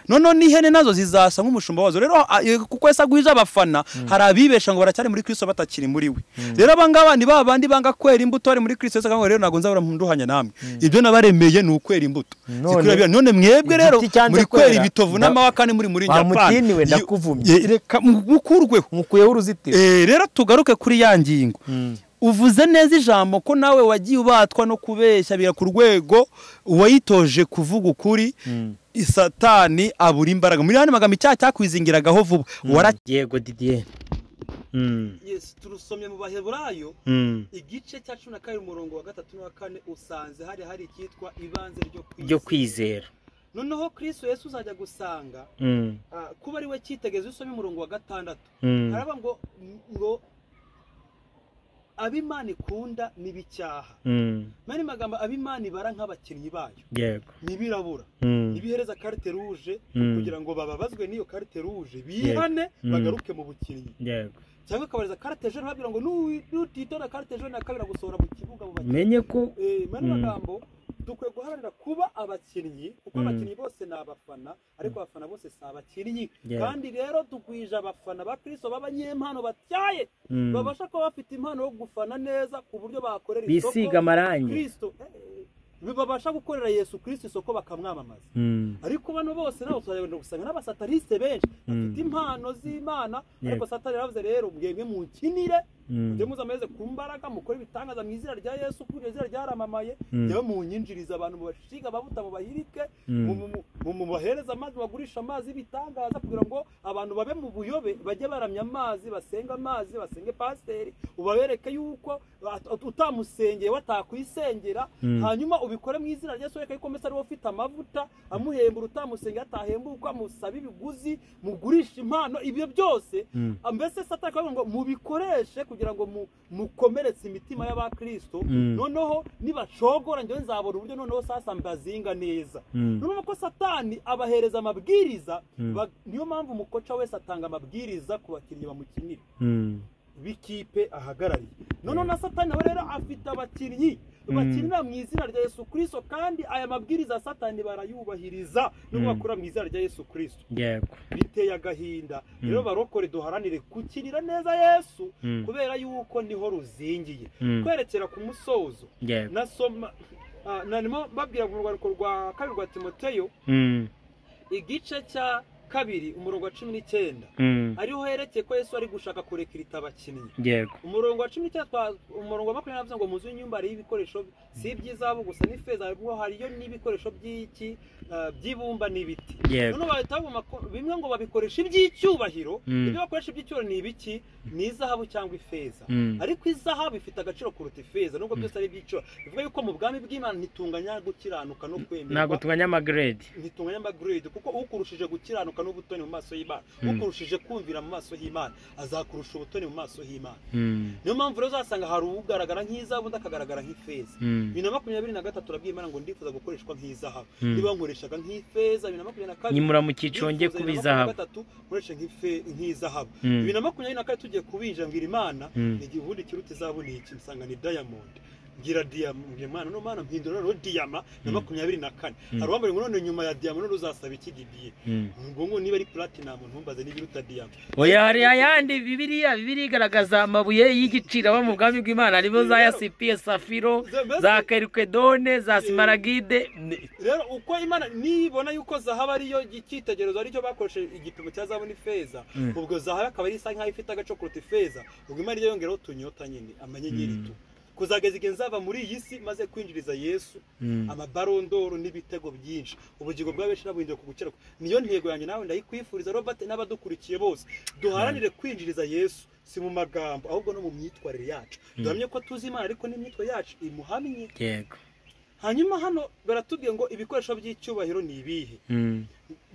noneho n'ihene nazo zizasa nk'umushumba wazo rero a- e, kuko yesu agwije abafana hari abibesha ngo baracyari muri kristo batakiri muri we rero abangaba ni ba bandi banga kwera imbuto bari muri kristo yesu akavuga ngo rero ntabwo nzabura munduhanya namwe ibyo nabaremeye ni ukwera imbuto None- zikwira bya- none mwebwe rero Igiti cyanze muri kwera kwera. ibitovu Nda- n'amahwa kandi muri muri nyapani bamutiniwe Iyo- ndakuvumye Ye- reka mu- mukurweho mukuyeho uruzitiro Eh, rero tugaruke kuri ya ngingo uvuze neza ijambo ko nawe wagiye ubatwa no kubeshya bira ku rwego uwayitoje kuvuga ukuri satani abura imbaraga muri yandi magambo icyaha cyakwizingiragaho vuba wara yego didiye turusomye mu baheburayo igice cya cumi na kabiri umurongo wa gatatu n'uwa kane usanze hari hari icyitwa ibanze ryo kwizera noneho kirisito yesu uzajya gusanga kuba ari we cyitegerezo usomye umurongo wa gatandatu haravuga ngo ngo ab'imana ikunda ni bicyaha mani magambo ab'imana ibara nk'abakinnyi bayo yego ntibirabura ntibihereza karite ruje Mm. kugira ngo bababazwe n'iyo karite ruje bihane Mm. bagaruke mu bukinnyi yego cyangwa ukabariza karite jone babwira ngo "Nuwi- nutitora karite jone nakabira gusohora mu kibuga mu bakinnyi menye ko Eh, mani Mm. magambo dukwiye guharanira kuba abakinnyi kuko Mm. abakinnyi bose ni abafana ariko abafana bose si abakinnyi Yeah. kandi rero dugwije abafana ba kristo b'abanyempano batyaye Mm. babasha kuba bafite impano yo gufana neza ku buryo bakorera bisiga isoko amarangi kristo eh, babasha gukorera yesu kristo isoko bakamwamamaza Mm. ariko bano bose nabo tuzagenda gusanga n'abasatariste benshi bafite impano z'imana ariko satani yaravuze rero mwebwe munkinire Mm. mujye muze ameze ku mbaraga mukore ibitangaza mu izina rya yesu kuko iryo zina ryaramamaye Mm. yewe munyinjirize abantu mubashiga ababuta mubahirike Mm. mu- mu- mu- mubahereze amazi bagurisha amazi y'ibitangaza kugira ngo abantu babe mu buyobe bajye baramya amazi basenge amazi basenge pasiteri ubabereke yuko at- utamusengeye watakwisengera Mm. hanyuma ubikore mu izina rya yesu reka yuko mbese ariwe ufite amavuta amuhembura utamusengeye atahemburwa musabe ibiguzi mugurishe impano ibyo byose Mm. Ah, mbese satani akavuga ngo mubikoreshe kugira ngo mu- mukomeretse imitima y'abakristo Mm. noneho nibacogora njyewe nzabona uburyo noneho sasa mbazinga neza Mm. noneho ko satani abahereza amabwiriza Mm. ba- niyo mpamvu umukoca wese atanga amabwiriza ku bakinnyi bamukinira Mm. b'ikipe ahagarariye noneho na satani nawe rero afite abakinnyi Mm. bakinira mu izina rya yesu kirisito kandi aya mabwiriza ya satani barayubahiriza nubwo Mm. bakorera mu izina rya yesu kirisito yego biteye agahinda Mm. rero barokore duharanire gukinira neza yesu Mm. kubera yuko niho ruzingiye Mm. kwerekera ku musozo yego nasoma ah, narimo babwira mu rwandiko rwa kabiri rwa timoteyo Mm. igice cya kabiri umurongo wa cumi n'icyenda Mm. ariho herekeye ko yesu ari gushaka kurekirita abakinnyi yego umurongo wa cumi n'icyenda twa- umurongo wa makumyabiri navuze ngo muzu y'inyumba hariho ibikoresho si iby'izahabu gusa n'ifeza ahubwo hariyo n'ibikoresho by'iki ah, by'ibumba n'ibiti yego noneho bahita babuma ko bimwe ngo babikoresha iby'icyubahiro Mm. ibyo bakoresha iby'icyubahiro ni ibiki ni izahabu cyangwa ifeza Mm. ariko izahabu ifite agaciro kuruta ifeza nubwo byose ari iby'icyo bivuga yuko mu bwami bw'imana ntitunganya gukiranuka no ntabwo kwemerwa tunganya amagrade ntitunganya amagrade kuko ukurushije gukiranuka n'ubutoni mu maso y'imana Mm. ukurushije kumvira mu maso y'imana azakurusha ubutoni mu maso y'imana Mm. niyo mpamvu rero uzasanga hari ugaragara nk'izahabu undi akagaragara nk'ifeza Mm. bibiri na makumyabiri na gatatu urabwira imana ngo ndifuza gukoreshwa nk'izahabu Mm. niba nkoreshaga nk'ifeza bibiri na makumyabiri na kabiri nimura mu cyiciro njye kuba izahabu nkoresha nk'izahabu Mm. bibiri na makumyabiri na kane tugiye kubinjira mbwira imana Mm. ni igihe ubundi kiruta izahabu ni iki nsanga ni diamond gira diyama mbwira mwana no mwana mpindura rero diyama na makumyabiri na kane hari uwambara ngo none nyuma ya diyama none uzasaba iki didiye ngo ngo niba ari platinamu ntumbaze n'ibiruta diyama oya hari ayandi bibiriya bibiriya igaragaza amabuye y'igiciro aba mu bwami bw'imana harimo za yasipiye safiro za kerikwedone za simaragide rero uko imana nibona yuko zahabu ariyo icyitegererezo aricyo bakoresheje igipimo cya zahabu n'ifeza ubwo zahabu akaba ari isa nk'aho ifite agace kuruta ifeza ubwo imana ijya yongeraho utunyota nyine amanyenyeri tu kuzageza igihe nzava muri iyi si maze kwinjiriza yesu amabarondoro n'ibitego byinshi ubugingo bwa benshi nabuhinduye ku gukira niyo ntego yanjye nawe ndayikwifuriza robert n'abadukurikiye bose duharanire kwinjiriza yesu si mu magambo ahubwo no mu myitwarire yacu duhamye ko tuzi imana ariko n'imyitwarire yacu imuhamye yego hanyuma hano baratubwiye ngo ibikoresho by'icyubahiro ni ibihe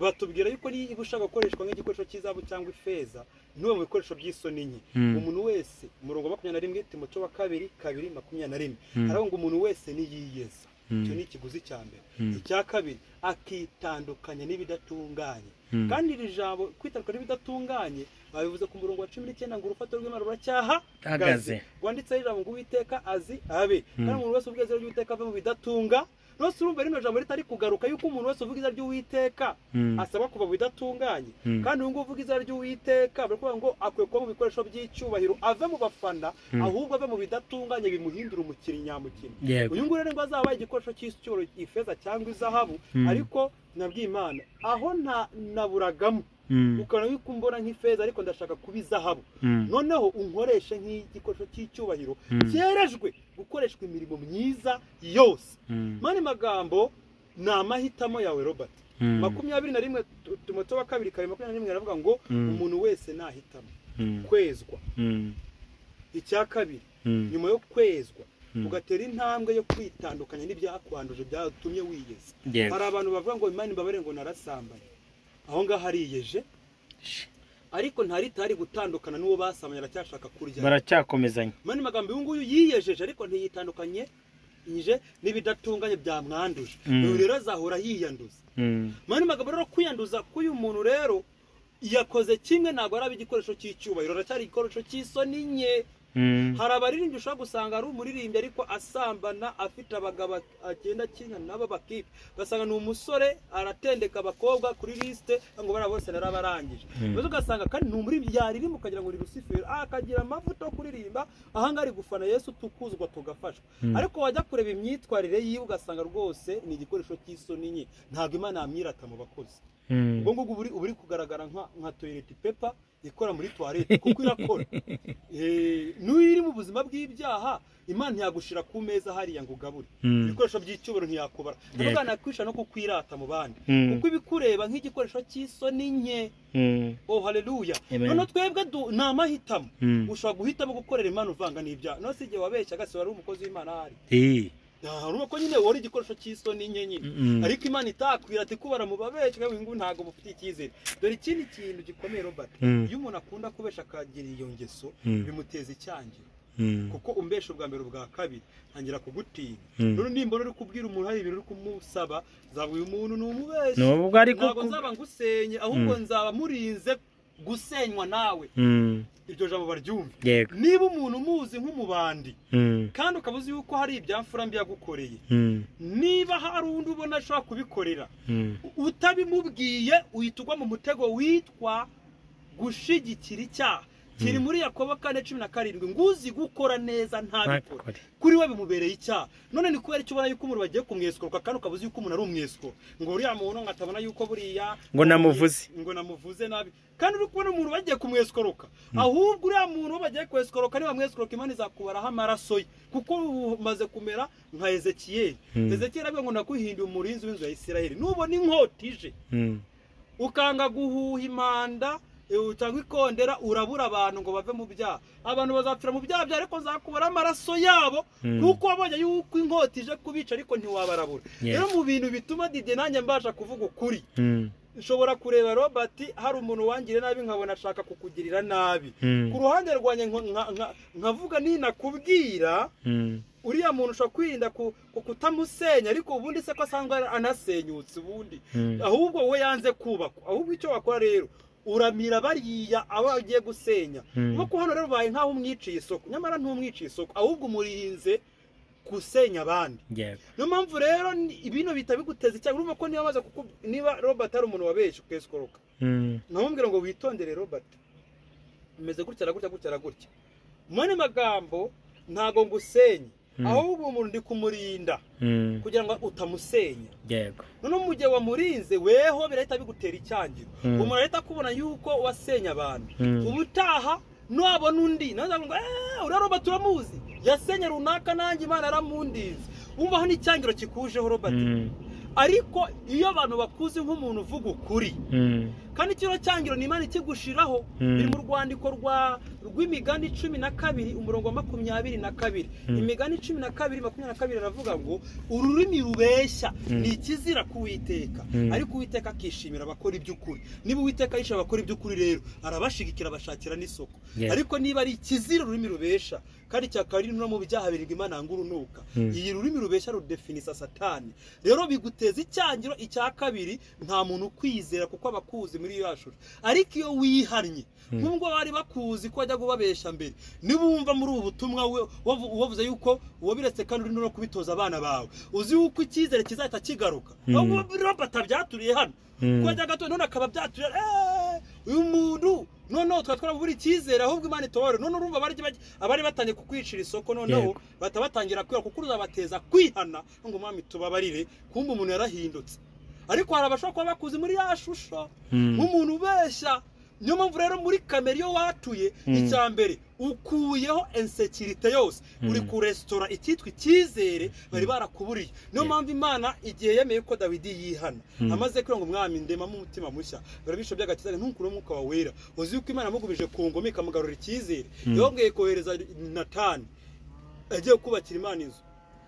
batubwira yuko niba ushaka gukoreshwa nk'igikoresho cy'izabu cyangwa ifeza n'ubu mu bikoresho by'isoni nke umuntu wese umurongo wa makumyabiri na rimwe timoco wa kabiri kabiri makumyabiri na rimwe haravuga ngo umuntu wese niyiyeza icyo ni ikiguzi cya mbere icya kabiri akitandukanya n'ibidatunganye kandi iri jambo kwitandukanya n'ibidatunganye babivuze ku murongo wa cumi n'icyenda ngo urufatiro rw'imana ruracyaha Hagaze. rwanditseho ijambo ngo uwiteka azi abe kandi umuntu wese ubwezi ry'uwiteka ave mu bidatunga rwose urumva rino jambo ritari kugaruka yuko umuntu wese uvuga izina ry'uwiteka asabwa kuva mu bidatunganye kandi uyu nguyu uvuga izina ry'uwiteka bari kuvuga ngo akwiye kuba mu bikoresho by'icyubahiro ave mu bafana ahubwo ave mu bidatunganye bimuhindura umukinnyi nyamukino Yego. uyu nguyu rero ngo azaba igikoresho cy'icyubahiro ifeza cyangwa izahabu ariko nabwiye imana aho nta- naburagamo ukabona yuko umbona nk'ifeza ariko ndashaka kuba izahabu noneho unkoreshe nk'igikoresho cy'icyubahiro cyerejwe gukoreshwa imirimo myiza yose mani magambo ni amahitamo yawe robert makumyabiri na rimwe tu- timoto wa kabiri kabiri makumyabiri na rimwe aravuga ngo umuntu wese nahitamo kwezwa icya kabiri nyuma yo kwezwa ugatera intambwe yo kwitandukanya n'ibyakwanduje byatumye wiyeza Yego. hari abantu bavuga ngo imana imbabare ngo narasambanye aho ngaho ariyeje ariko ntaritari gutandukana n'uwo basamanye aracyashaka kurya baracyakomezanya mani magambo uyu nguyu yiyejeje ariko ntiyitandukanye nje n'ibidatunganye byamwanduje uyu rero azahora yiyanduza mani magambo rero kwiyanduza k'uyu muntu rero yakoze kimwe ntabwo araba igikoresho cy'icyubahiro aracyari igikoresho cy'isoni nke hari abaririmbyi ushobora gusanga ari umuririmbyi ariko asambana afite abagabo agenda akina nabo bakipe ugasanga ni umusore aratendeka abakobwa kuri lisite ngo bariya bose narabarangije maze ugasanga kandi ni umuririmbyi yaririmba ukagira ngo ni rusiferi ah, akagira amavuta yo kuririmba ahangaha ari gufana yesu tukuzwa tugafashwa ariko wajya kureba imyitwarire yiwe ugasanga rwose ni igikoresho cy'isoni nke ntabwo imana yamwirata mu bakozi ubwo ngubwo uba uri- uba uri kugaragara nka- nka toyireti pepa ikora muri tuwarete kuko irakora Eh, n'uyu iri mu buzima bw'ibyaha imana ntiyagushira ku meza hariya ngo ugabure ibikoresho by'icyubahiro ntiyakubara ndavuga nakwisha no kukwirata mu bandi kuko ibikureba nk'igikoresho cy'isoni nke oh haleluya Amen. none twebwe du- ni amahitamo ushobora guhitamo gukorera imana uvanga n'ibyaha no si igihe wabeshya agasi wari umukozi w'imana ahari urumva ko nyine wari igikoresho cy'isoni nke nyine ariko imana itakwira ati kubara mu babeshyi ngo ngo ntabwo mufite icyizere dore ikindi kintu gikomeye robert iyo umuntu akunda kubesha akagira iyo ngeso bimuteza icyangiro kuko umbesha ubwa mbere ubwa kabiri ntangira kugutinya rero nimbona uri kubwira umuntu hari ibintu uri kumusaba nzaba uyu muntu ni umubeshi nubwo ariko ntabwo nzaba ngusenye ahubwo nzaba murinze gusenywa nawe iryo jambo baryumve yego niba umuntu umuzi nk'umubandi kandi ukaba uzi yuko hari ibyamfura mbi yagukoreye niba hari undi ubona ashobora kubikorera utabimubwiye uhita ugwa mu mutego witwa gushigikira icyaha kiri muri yakobo kane cumi na karindwi ngo uzi gukora neza ntabikore Ntabikore. kuri we bimubereye icyaha none ni kubera icyo ubona yuko umuntu bagiye kumweskorwa kandi ukaba uzi yuko umuntu ari umwesiko ngo uriya muntu ngo atabona yuko buriya Ngo namuvuze. ngo namuvuze nabi kandi uri kubona umuntu bagiye kumweskoroka ahubwo uriya muntu uwo bagiye kweskoroka niba mweskoroka imana izakubaraho amaraso ye kuko umaze kumera nka ezekiyeli ezekiyeli avuga ngo nakuhinduye umurinzi w'inzu ya isirayeli nubona inkota ije ukanga guhuha impanda eh, cyangwa ikondera urabura abantu ngo bave mu byaha abantu bazapfira mu byaha byawe ariko nzakubara amaraso yabo kuko wabonye yuko inkota ije kubica ariko ntiwabarabura rero mu bintu bituma dide nanjye mbasha kuvuga ukuri nshobora kureba robert hari umuntu wangiriye nabi nkabona ashaka kukugirira nabi ku ruhande rwanjye nko- nka- nka- nkavuga ninakubwira uriya muntu ushobora kwirinda ku ku kutamusenya ariko ubundi se ko asanzwe ara- anasenyutse ubundi ahubwo wowe yanze kubakwa ahubwo icyo wakora rero uramira bariya abo agiye gusenya nko ku hano rero ubaye nk'aho umwiciye isoko nyamara ntumwiciye isoko ahubwo umurinze gusenya abandi niyo mpamvu rero ibintu bihita biguteza icyaha urumva ko niba amaze kuko niba robert ari umuntu wabeshye ukesukoroka ntamubwira ngo witondere robert umeze gutya na gutya gutya na gutya mu yandi magambo ntabwo ngusenye ahubwo umuntu ndi kumurinda kugira ngo utamusenya yego noneho mu gihe wamurinze weho birahita bigutera icyangiro umuntu ahita akubona yuko wasenye abantu ubutaha nabona undi nawe ngo eee uriya robert uramuzi yasenye runaka nanjye imana yaramundize wumva hano icyangiro kikujeho robert ariko iyo abantu bakuze nk'umuntu uvuga ukuri kandi kino cyangiro ni imana ikigushiraho biri mu rwandiko rw'imigani cumi na kabiri umurongo wa makumyabiri na kabiri imigani cumi na kabiri makumyabiri na kabiri aravuga ngo ururimi rubeshya ni ikizira k'uwiteka ariko uwiteka akishimira abakora iby'ukuri niba uwiteka yishimira abakora iby'ukuri rero arabashigikira abashakira n'isoko ariko niba ari ikizira ururimi rubesha kandi cyakaba ari no mu byaha birindwi imana yanga urunuka iyi rurimi rubeshya rudefinisa satani rero biguteza icyangiro icya kabiri nta muntu ukwizera kuko abakuzi muri iyo shusho ariko iyo wihannye nk'ubwo bari bakuzi ko wajya kubabesha mbere niba wumva muri ubu butumwa wavuze yuko wabiretse kandi urimo no kubitoza abana bawe uzi yuko icyizere kizahita kigaruka robata byaturiye hano kujya gato none akaba byaturiye uyu muntu noneho tukaba twabura icyizere ahubwo imana itobore none urumva abari batangiye kukwicira isoko noneho bahita batangira kwihana kuko uzabateza kwihana ngo umwami tubabarire kumva umuntu yarahindutse ariko hari abashobora kuba bakuze muri ya shusho nk'umuntu ubeshya niyo mpamvu rero muri kamera iyo watuye icya mbere ukuyeho ensekirite yose uri ku resitora icyitwa icyizere bari barakuburiye niyo mpamvu imana igihe yemeye ko dawidi yihana amaze kurenga umwami ndemamo umutima mushya barabisha by'agakiza ntukure umwuka wawe wera uzi yuko imana yamugumije ku ngoma ikamugarura icyizere yongeye kohereza natani agiye kubakira imana inzu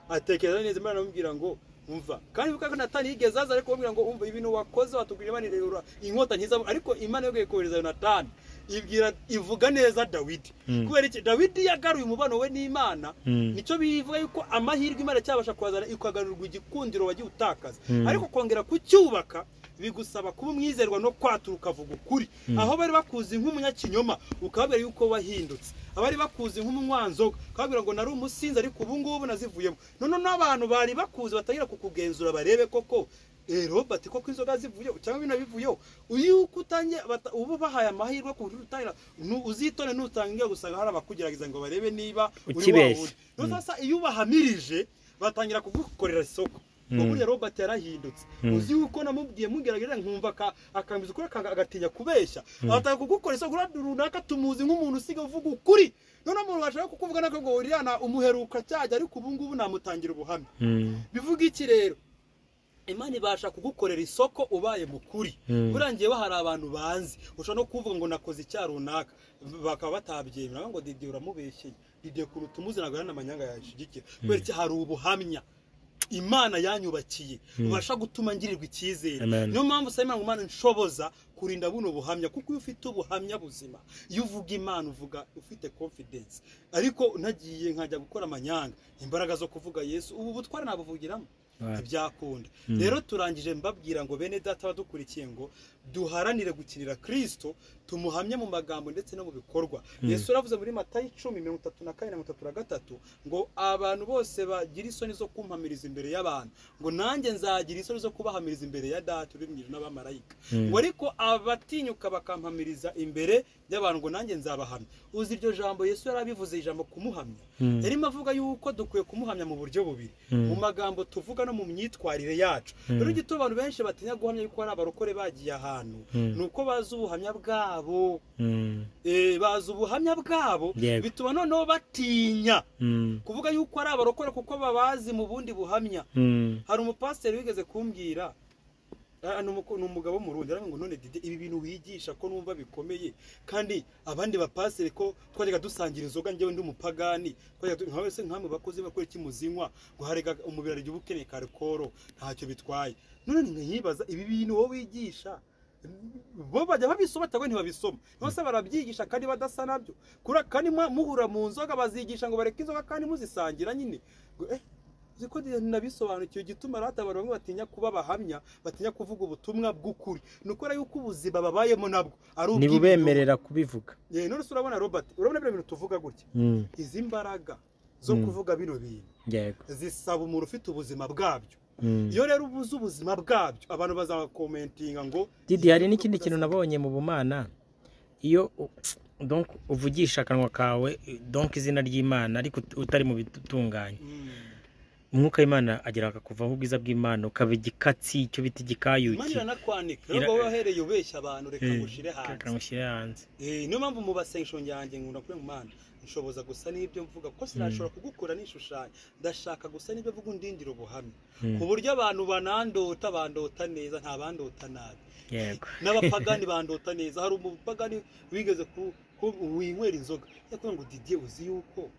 atekereza neza imana amubwira ngo umva kandi kuko natani yigeze aza ariko bamubwira ngo umva ibintu wakoze watubwira imana ireba inkota nkiza ariko imana yongeye kohereza natani ibwira ivuga neza dawidi kubera iki dawidi yagaruye umubano we n'imana nicyo bivuga yuko amahirwe imana cyabasha kuhazana ikagarurwa igikundiro wagiye utakaza ariko kongera kucyubaka bigusaba kuba umwizerwa no kwatura ukavuga ukuri aho bari bakuzi nk'umunyakinyoma ukababwira yuko wahindutse abari bakuzi nk'umwanzoga ukababwira ngo nari umusinzi ariko ubu ngubu nazivuyemo noneho n'abantu bari bakuzi batangira kukugenzura barebe koko robert koko inzoga zivuyeho cyangwa bino bivuyeho yuko utangiye ubu bahaye amahirwe ku buryo utangira uzitone n'utangiye gusanga hari abakugerageza ngo barebe niba uri wawe uri iyo ubahamirije batangira kugukorera isoko ngo buriya robert yarahindutse uzi yuko namubwiye mugerageza nkumva akambiza ukuri agatinya kubeshya abatanga kugukora isoko runaka tumuzi nk'umuntu usiga uvuga ukuri noneho umuntu washaka kukuvuga nako ngo uriyana umuheruka cyajya ariko ubu ngubu namutangira ubuhamya bivuga iki rero imana ibasha kugukorera isoko ubaye mukuri burangiyeho hari abantu banzi ushobora no kuvuga ngo nakoze icyaha runaka bakaba batabyemera ngo didiye uramubeshyeye didiye kuruta umuzana ngo n'amanyanga yayashyigikira kubera iki hari ubuhamya imana yanyubakiye ubasha gutuma ngirirwa icyizere niyo mpamvu usaba imana ngo imana nshoboza kurinda buno buhamya kuko iyo ufite ubuhamya buzima iyo uvuga imana uvuga ufite confidence ariko nagiye nkajya gukora amanyanga imbaraga zo kuvuga yesu ubu butware nabuvugiramo ntibyakunda rero turangije mbabwira ngo bene data badukurikiye ngo duharanire gukinira kirisito tumuhamye mu magambo ndetse no mu bikorwa yesu uravuze muri matayo icumi mirongo itatu na kane na mirongo itatu na gatatu ngo abantu bose bagira isoni zo kumpamiriza imbere y'abantu ngo nanjye nzagira isoni zo kubahamiriza imbere ya data uri mu ijuru n'abamarayika ngo ariko abatinyuka bakampamiriza imbere y'abantu ngo nanjye nzabahamya uzi iryo jambo yesu yari abivuze ijambo kumuhamya yarimo avuga yuko dukwiye kumuhamya mu buryo bubiri mu magambo tuvuga no mu myitwarire yacu rero igituma abantu benshi batinya guhamya yuko hari abarokore bagiye ahantu ni uko bazi ubuhamya bwabo bazi ubuhamya bwabo bituma noneho batinya kuvuga yuko ari abarokore kuko babazi mu bundi buhamya hari umupasiteri wigeze kumbwira ni umugabo w'umurundi aravuga ngo none dide ibi bintu wigisha ko numva bikomeye kandi abandi bapasire ko twajyaga dusangira inzoga njyewe ndi umupagani nka wese nk'amwe bakoze bakora iki muzinywa ngo harega umubiri arya ubukeneye karikoro ntacyo bitwaye none ntiyibaza ibi bintu wowe wigisha bo bajya babisoma cyangwa ntibabisoma bose barabyigisha kandi badasa nabyo kandi muhura mu nzoga bazigisha ngo bareke inzoga kandi muzisangira nyine ko nabisobanukiwe igituma rata abantu bamwe batinya kuba abahamya batinya kuvuga ubutumwa bw'ukuri ni ukora yuko ubuzima babayemo nabwo ari ububemerera kubivuga none se urabona robert urabona bino bintu tuvuga gutya izi mbaraga zo kuvuga bino bintu yego zisaba umuntu ufite ubuzima bwabyo iyo rero ubuze ubuzima bwabyo abantu bazakomentinga ngo didi hari n'ikindi kintu nabonye mu bumana iyo u- donc uvugisha akanwa kawe donc izina ry'imana ariko ut- utari mu bitunganye umwuka w'imana agera akakuvaho ubwiza bw'imana ukaba igikatsi icyo bita igikayuki manira nakwanika rero Ira- wowe wahereye ubeshya abantu reka Eh, ngushire hanze kakamushyira hanze Eh, niyo mpamvu mu basengesho yanjye nkunda kuba mana nshoboza gusa n'ibyo mvuga kuko sinashobora kugukora n'ishushanyo ndashaka gusa n'ibyo mvuga undindira ubuhamya Mm, ku buryo abantu banandota bandota neza nta bandota nabi yego n'abapagani bandota neza hari umupagani wigeze ku- ku- winywera inzoga yakubwira ngo didiye uzi yuko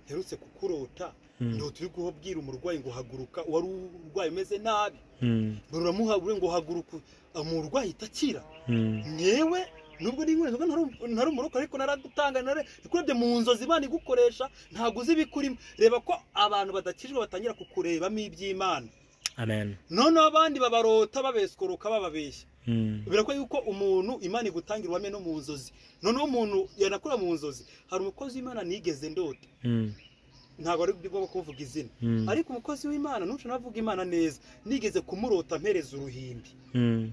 herutse kukurota Mm, ndota uri kubabwira umurwayi ngo haguruka wari urwaye umeze nabi mm, baramuhabure ngo haguruka umurwayi itakira mm, nyewe nubwo n'inkwere nzoga ntari- ntari umuroka ariko naradutanga nare nikurebye mu nzozi imana igukoresha ntabwo uzi ibikurimo reba ko abantu badakijwe batangira kukurebamo iby'imana amen noneho abandi babarota babeskuruka bababeshya Mm, birakora yuko umuntu imana igutangira ubuhamya no mu nzozi noneho umuntu yanakora mu nzozi hari umukozi w'imana nigeze ndota mm, ntabwo ari ngombwa kuvuga izina mm, ariko umukozi w'imana nuca navuga imana neza nigeze kumurota mpereza uruhimbi mm,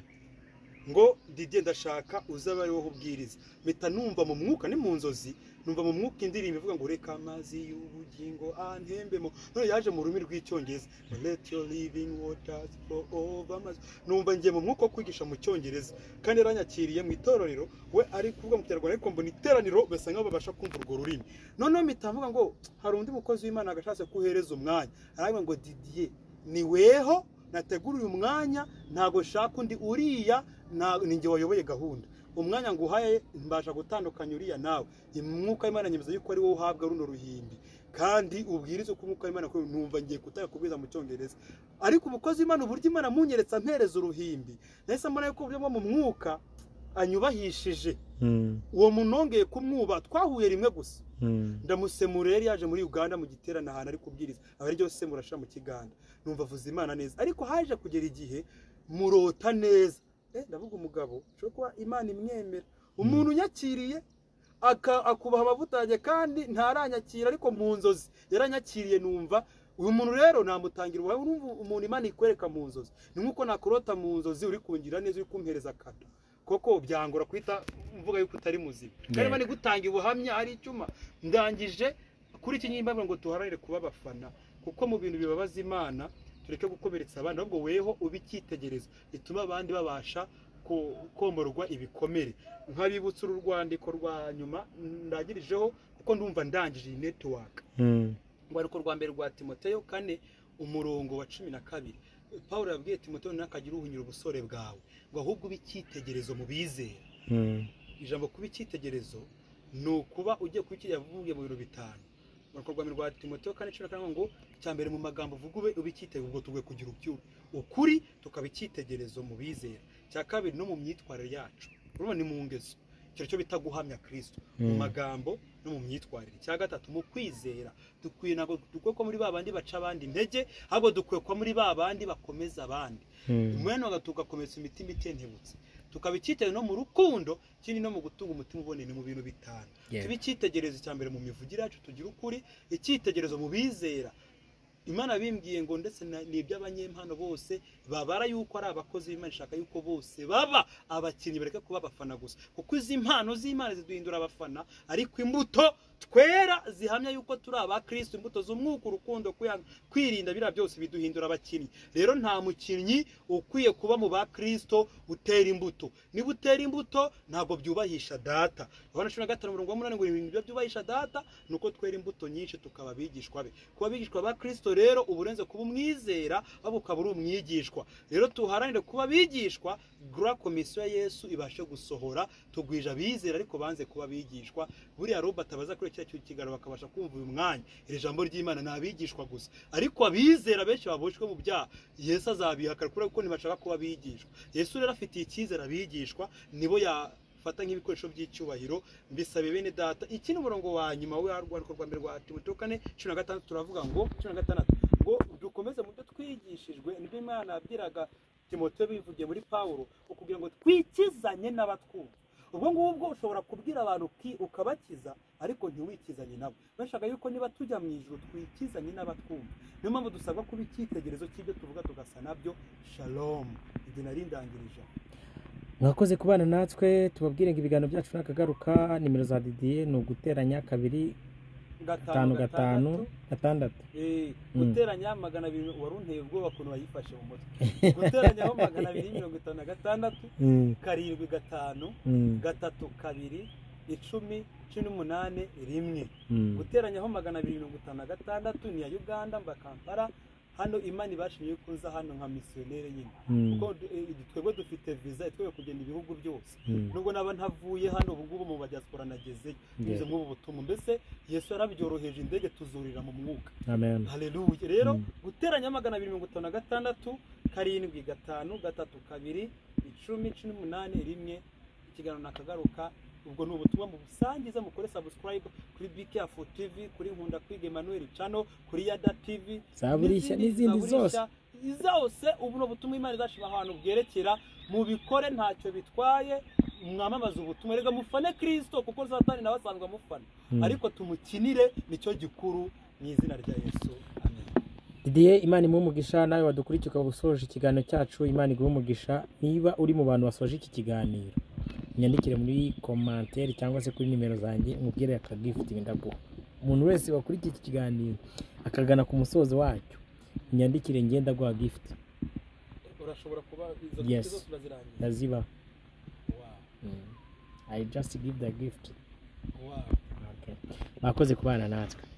ngo ndijye ndashaka uzaba ari wowe ubwiriza mpita numva mu mwuka ni mu nzozi numva mu mwuka indirimbo ivuga ngo reka amazi y'ubugingo antembemo none yaje mu rurimi rw'icyongereza let your living waters flow over us." numva ngiye mu mwuka wo kwigisha mu cyongereza kandi yaranyakiriye mu itorero we ari kuvuga mu kinyarwanda ariko mbona iteraniro basa nkaho babasha kumva urwo rurimi noneho mpita mvuga ngo hari undi mukozi w'imana agashatse ko uhereza umwanya aravuga ngo didiye ni weho nateguriye umwanya ntabwo nshaka undi uriya nta- ni njye wayoboye gahunda umwanya nguhaye mbasha gutandukanya uriya nawe umwuka w'imana nyemeza yuko ari wowe uhabwa runo ruhimbi kandi ubwirize uko umwuka w'imana akora, numva ngiye kutaka kubwiza mu cyongereza ariko umukozi w'imana uburyo imana amunyeretse ampereza uruhimbi nahise mbona yuko uburyo bwo mu mwuka anyubahishije mm, uwo muntu wongeye kumwubaha twahuye rimwe gusa mm. ndamusemura yari yaje muri uganda mu giterane ahantu ari kubwiriza aba ari ryose murasha mu kiganda numva avuze imana neza ariko haje kugera igihe murota neza eh, ndavuga umugabo ushobora kuba imana imwemera umuntu unyakiriye aka- akubaha amavuta yanjye kandi ntaranyakira ariko mu nzozi yaranyakiriye numva uyu muntu rero namutangira ubuhamya urumva umuntu imana ikwereka mu nzozi ni nk'uko nakurota mu nzozi uri kungira neza uri kumpereza kado koko byangora kwita mvuga yuko utari muzima kandi Yego. imana igutanga ubuhamya ari icyuma ndangije kuri iki nyimba ngo duharanire kuba abafana kuko mu bintu bibabaza imana tureke gukomeretsa abandi ahubwo weho ube icyitegererezo gituma abandi babasha ko- komorwa ibikomere nk'abibutsa uru rwandiko rwa nyuma ndangirijeho kuko ndumva ndangije iyi netiwaka Mm, urwandiko rwa mbere rwa timoteyo kane umurongo wa cumi na kabiri paul yabwiye timoteyo ntakagira uhunyura ubusore bwawe ngo ahubwo ube icyitegererezo mu bizera mm, ijambo kuba icyitegererezo ni ukuba ugiye kuba icyo yavuye mu bintu bitanu urwandiko rwa mbere rwa timoteyo kane cumi na kane ngo cya mbere mu magambo uvuga ube ube icyitegererezo ubwo tugwe kugira ubyubi ukuri tukaba icyitegererezo mu bizera cya kabiri no mu myitwarire yacu urumva ni mu ngeso icyo cyo bita guhamya kirisito mu mm, magambo no mu myitwarire icya gatatu mu kwizera dukwiye ntabwo dukwiye ko muri ba bandi baca abandi intege ahubwo dukwiye ko muri ba bandi bakomeza abandi mm. umwanya wawe tugakomeza imitima itentebutse tukaba icyitegererezo no mu rukundo ikindi no mu gutunga umutima uboneye mu bintu bitanu Yego. tuba icyitegererezo cya mbere mu mivugire yacu tugira ukuri icyitegererezo mu bizera imana bimbwiye ngo ndetse na- ni iby'abanyempano bose babara yuko ari abakozi b'imana ishaka yuko bose baba abakinnyi bareke kuba abafana gusa kuko izi mpano z'imana ziduhindura abafana ariko imbuto twera zihamya yuko turi aba kristo imbuto z'umwuka urukundo kwihanga- kwirinda biriya byose biduhindura abakinnyi rero nta mukinnyi ukwiye kuba mu ba kristo utera imbuto niba utera imbuto ntabwo byubahisha data yohana cumi na gatanu umurongo wa munani ngo ibintu biba byubahisha data ni uko twera imbuto nyinshi tukaba abigishwa be kuba abigishwa ba kristo rero uba urenze kuba umwizera waba ukaba uri umwigishwa rero tuharanire kuba abigishwa gura komisiyo ya yesu ibashe gusohora tugwije abizera ariko banze kuba abigishwa buriya robert abaza kuri kiriya kiganiro bakabasha kumva uyu mwanya iri jambo ry'imana ni abigishwa gusa ariko abizera benshi baboshwe mu byaha yesu azabihakana kubera ko ntibashaka kuba abigishwa yesu rero afitiye icyizere abigishwa nibo yafata nk'ibikoresho by'icyubahiro mbisabe bene data iki ni umurongo wa nyuma w'urwandiko rwa mbere rwa timoteyo kane cumi na gatandatu turavuga ngo cumi na gatandatu ngo dukomeze mu byo twigishijwe nibyo imana yabwiraga timoteyo bivugiye muri pawulo ukubwira ngo twikizanye n'abatwumva ubwo ngubwo ushobora kubwira abantu uti ukabakiza ariko ntiwikizanye nabo bashaka yuko niba tujya mu ijoro twikizanye n'abatwumva niyo mpamvu dusabwa kuba icyitegererezo cy'ibyo tuvuga tugasa nabyo shalomu igihe nari ndangirije mwakoze kubana natwe tubabwire ngo ibiganiro byacu nakagaruka nimero za didiye ni uguteranya kabiri gatanu gatanu gatandatu guteranya magana abiri wari unteye ubwoba ukuntu wayifashe mu mutwe guteranyaho magana abiri mirongo itanu na gatandatu karindwi gatanu gatatu kabiri icumi cumi n'umunani rimwe guteranyaho magana abiri mirongo itanu na gatandatu ni iya uganda mba kampala hano imana ibashimiye ko uza hano nka misiyoneri nyine kuko twebwe dufite viza itwewe kugenda ibihugu byose nubwo naba ntavuye hano ubu ngubu mu badiaspora nagezeyo binyuze muri ubu butumwa mbese yesu yarabyoroheje indege tuzurira mu mwuka hareruye rero guteranya magana abiri mirongo itanu na gatandatu karindwi gatanu gatatu kabiri icumi cumi n'umunani rimwe ikiganiro nakagaruka ubwo ni ubutumwa mu busangiza mukore subscribe kuri bikeyafu tv kuri nkunda kwiga emmanuel cano kuri yada tv zaburishya n'izindi zose zose ubu ni ubutumwa imana izashyira ahantu bwerekera mubikore ntacyo bitwaye mwamamaze ubutumwa reka mufane kirisito kuko zatani nawe asanzwe amufana ariko tumukinire nicyo gikuru mu izina rya yesu didiye imana imuha umugisha nawe wadukurikiye ukaba usoje ikiganiro cyacu imana iguha umugisha niba uri mu bantu basoje iki kiganiro nyandikire muri komantere cyangwa se kuri nimero zanjye umubwire akagifuti ndaguha umuntu wese wakurikiye iki kiganiro akagana ku musozo wacyo nyandikire ngenda guha gifuti urashobora kuba izo Yes. gifuti zose urazirangiye ndaziba Wow, i just give the gift wow. okay. bakoze kubana natwe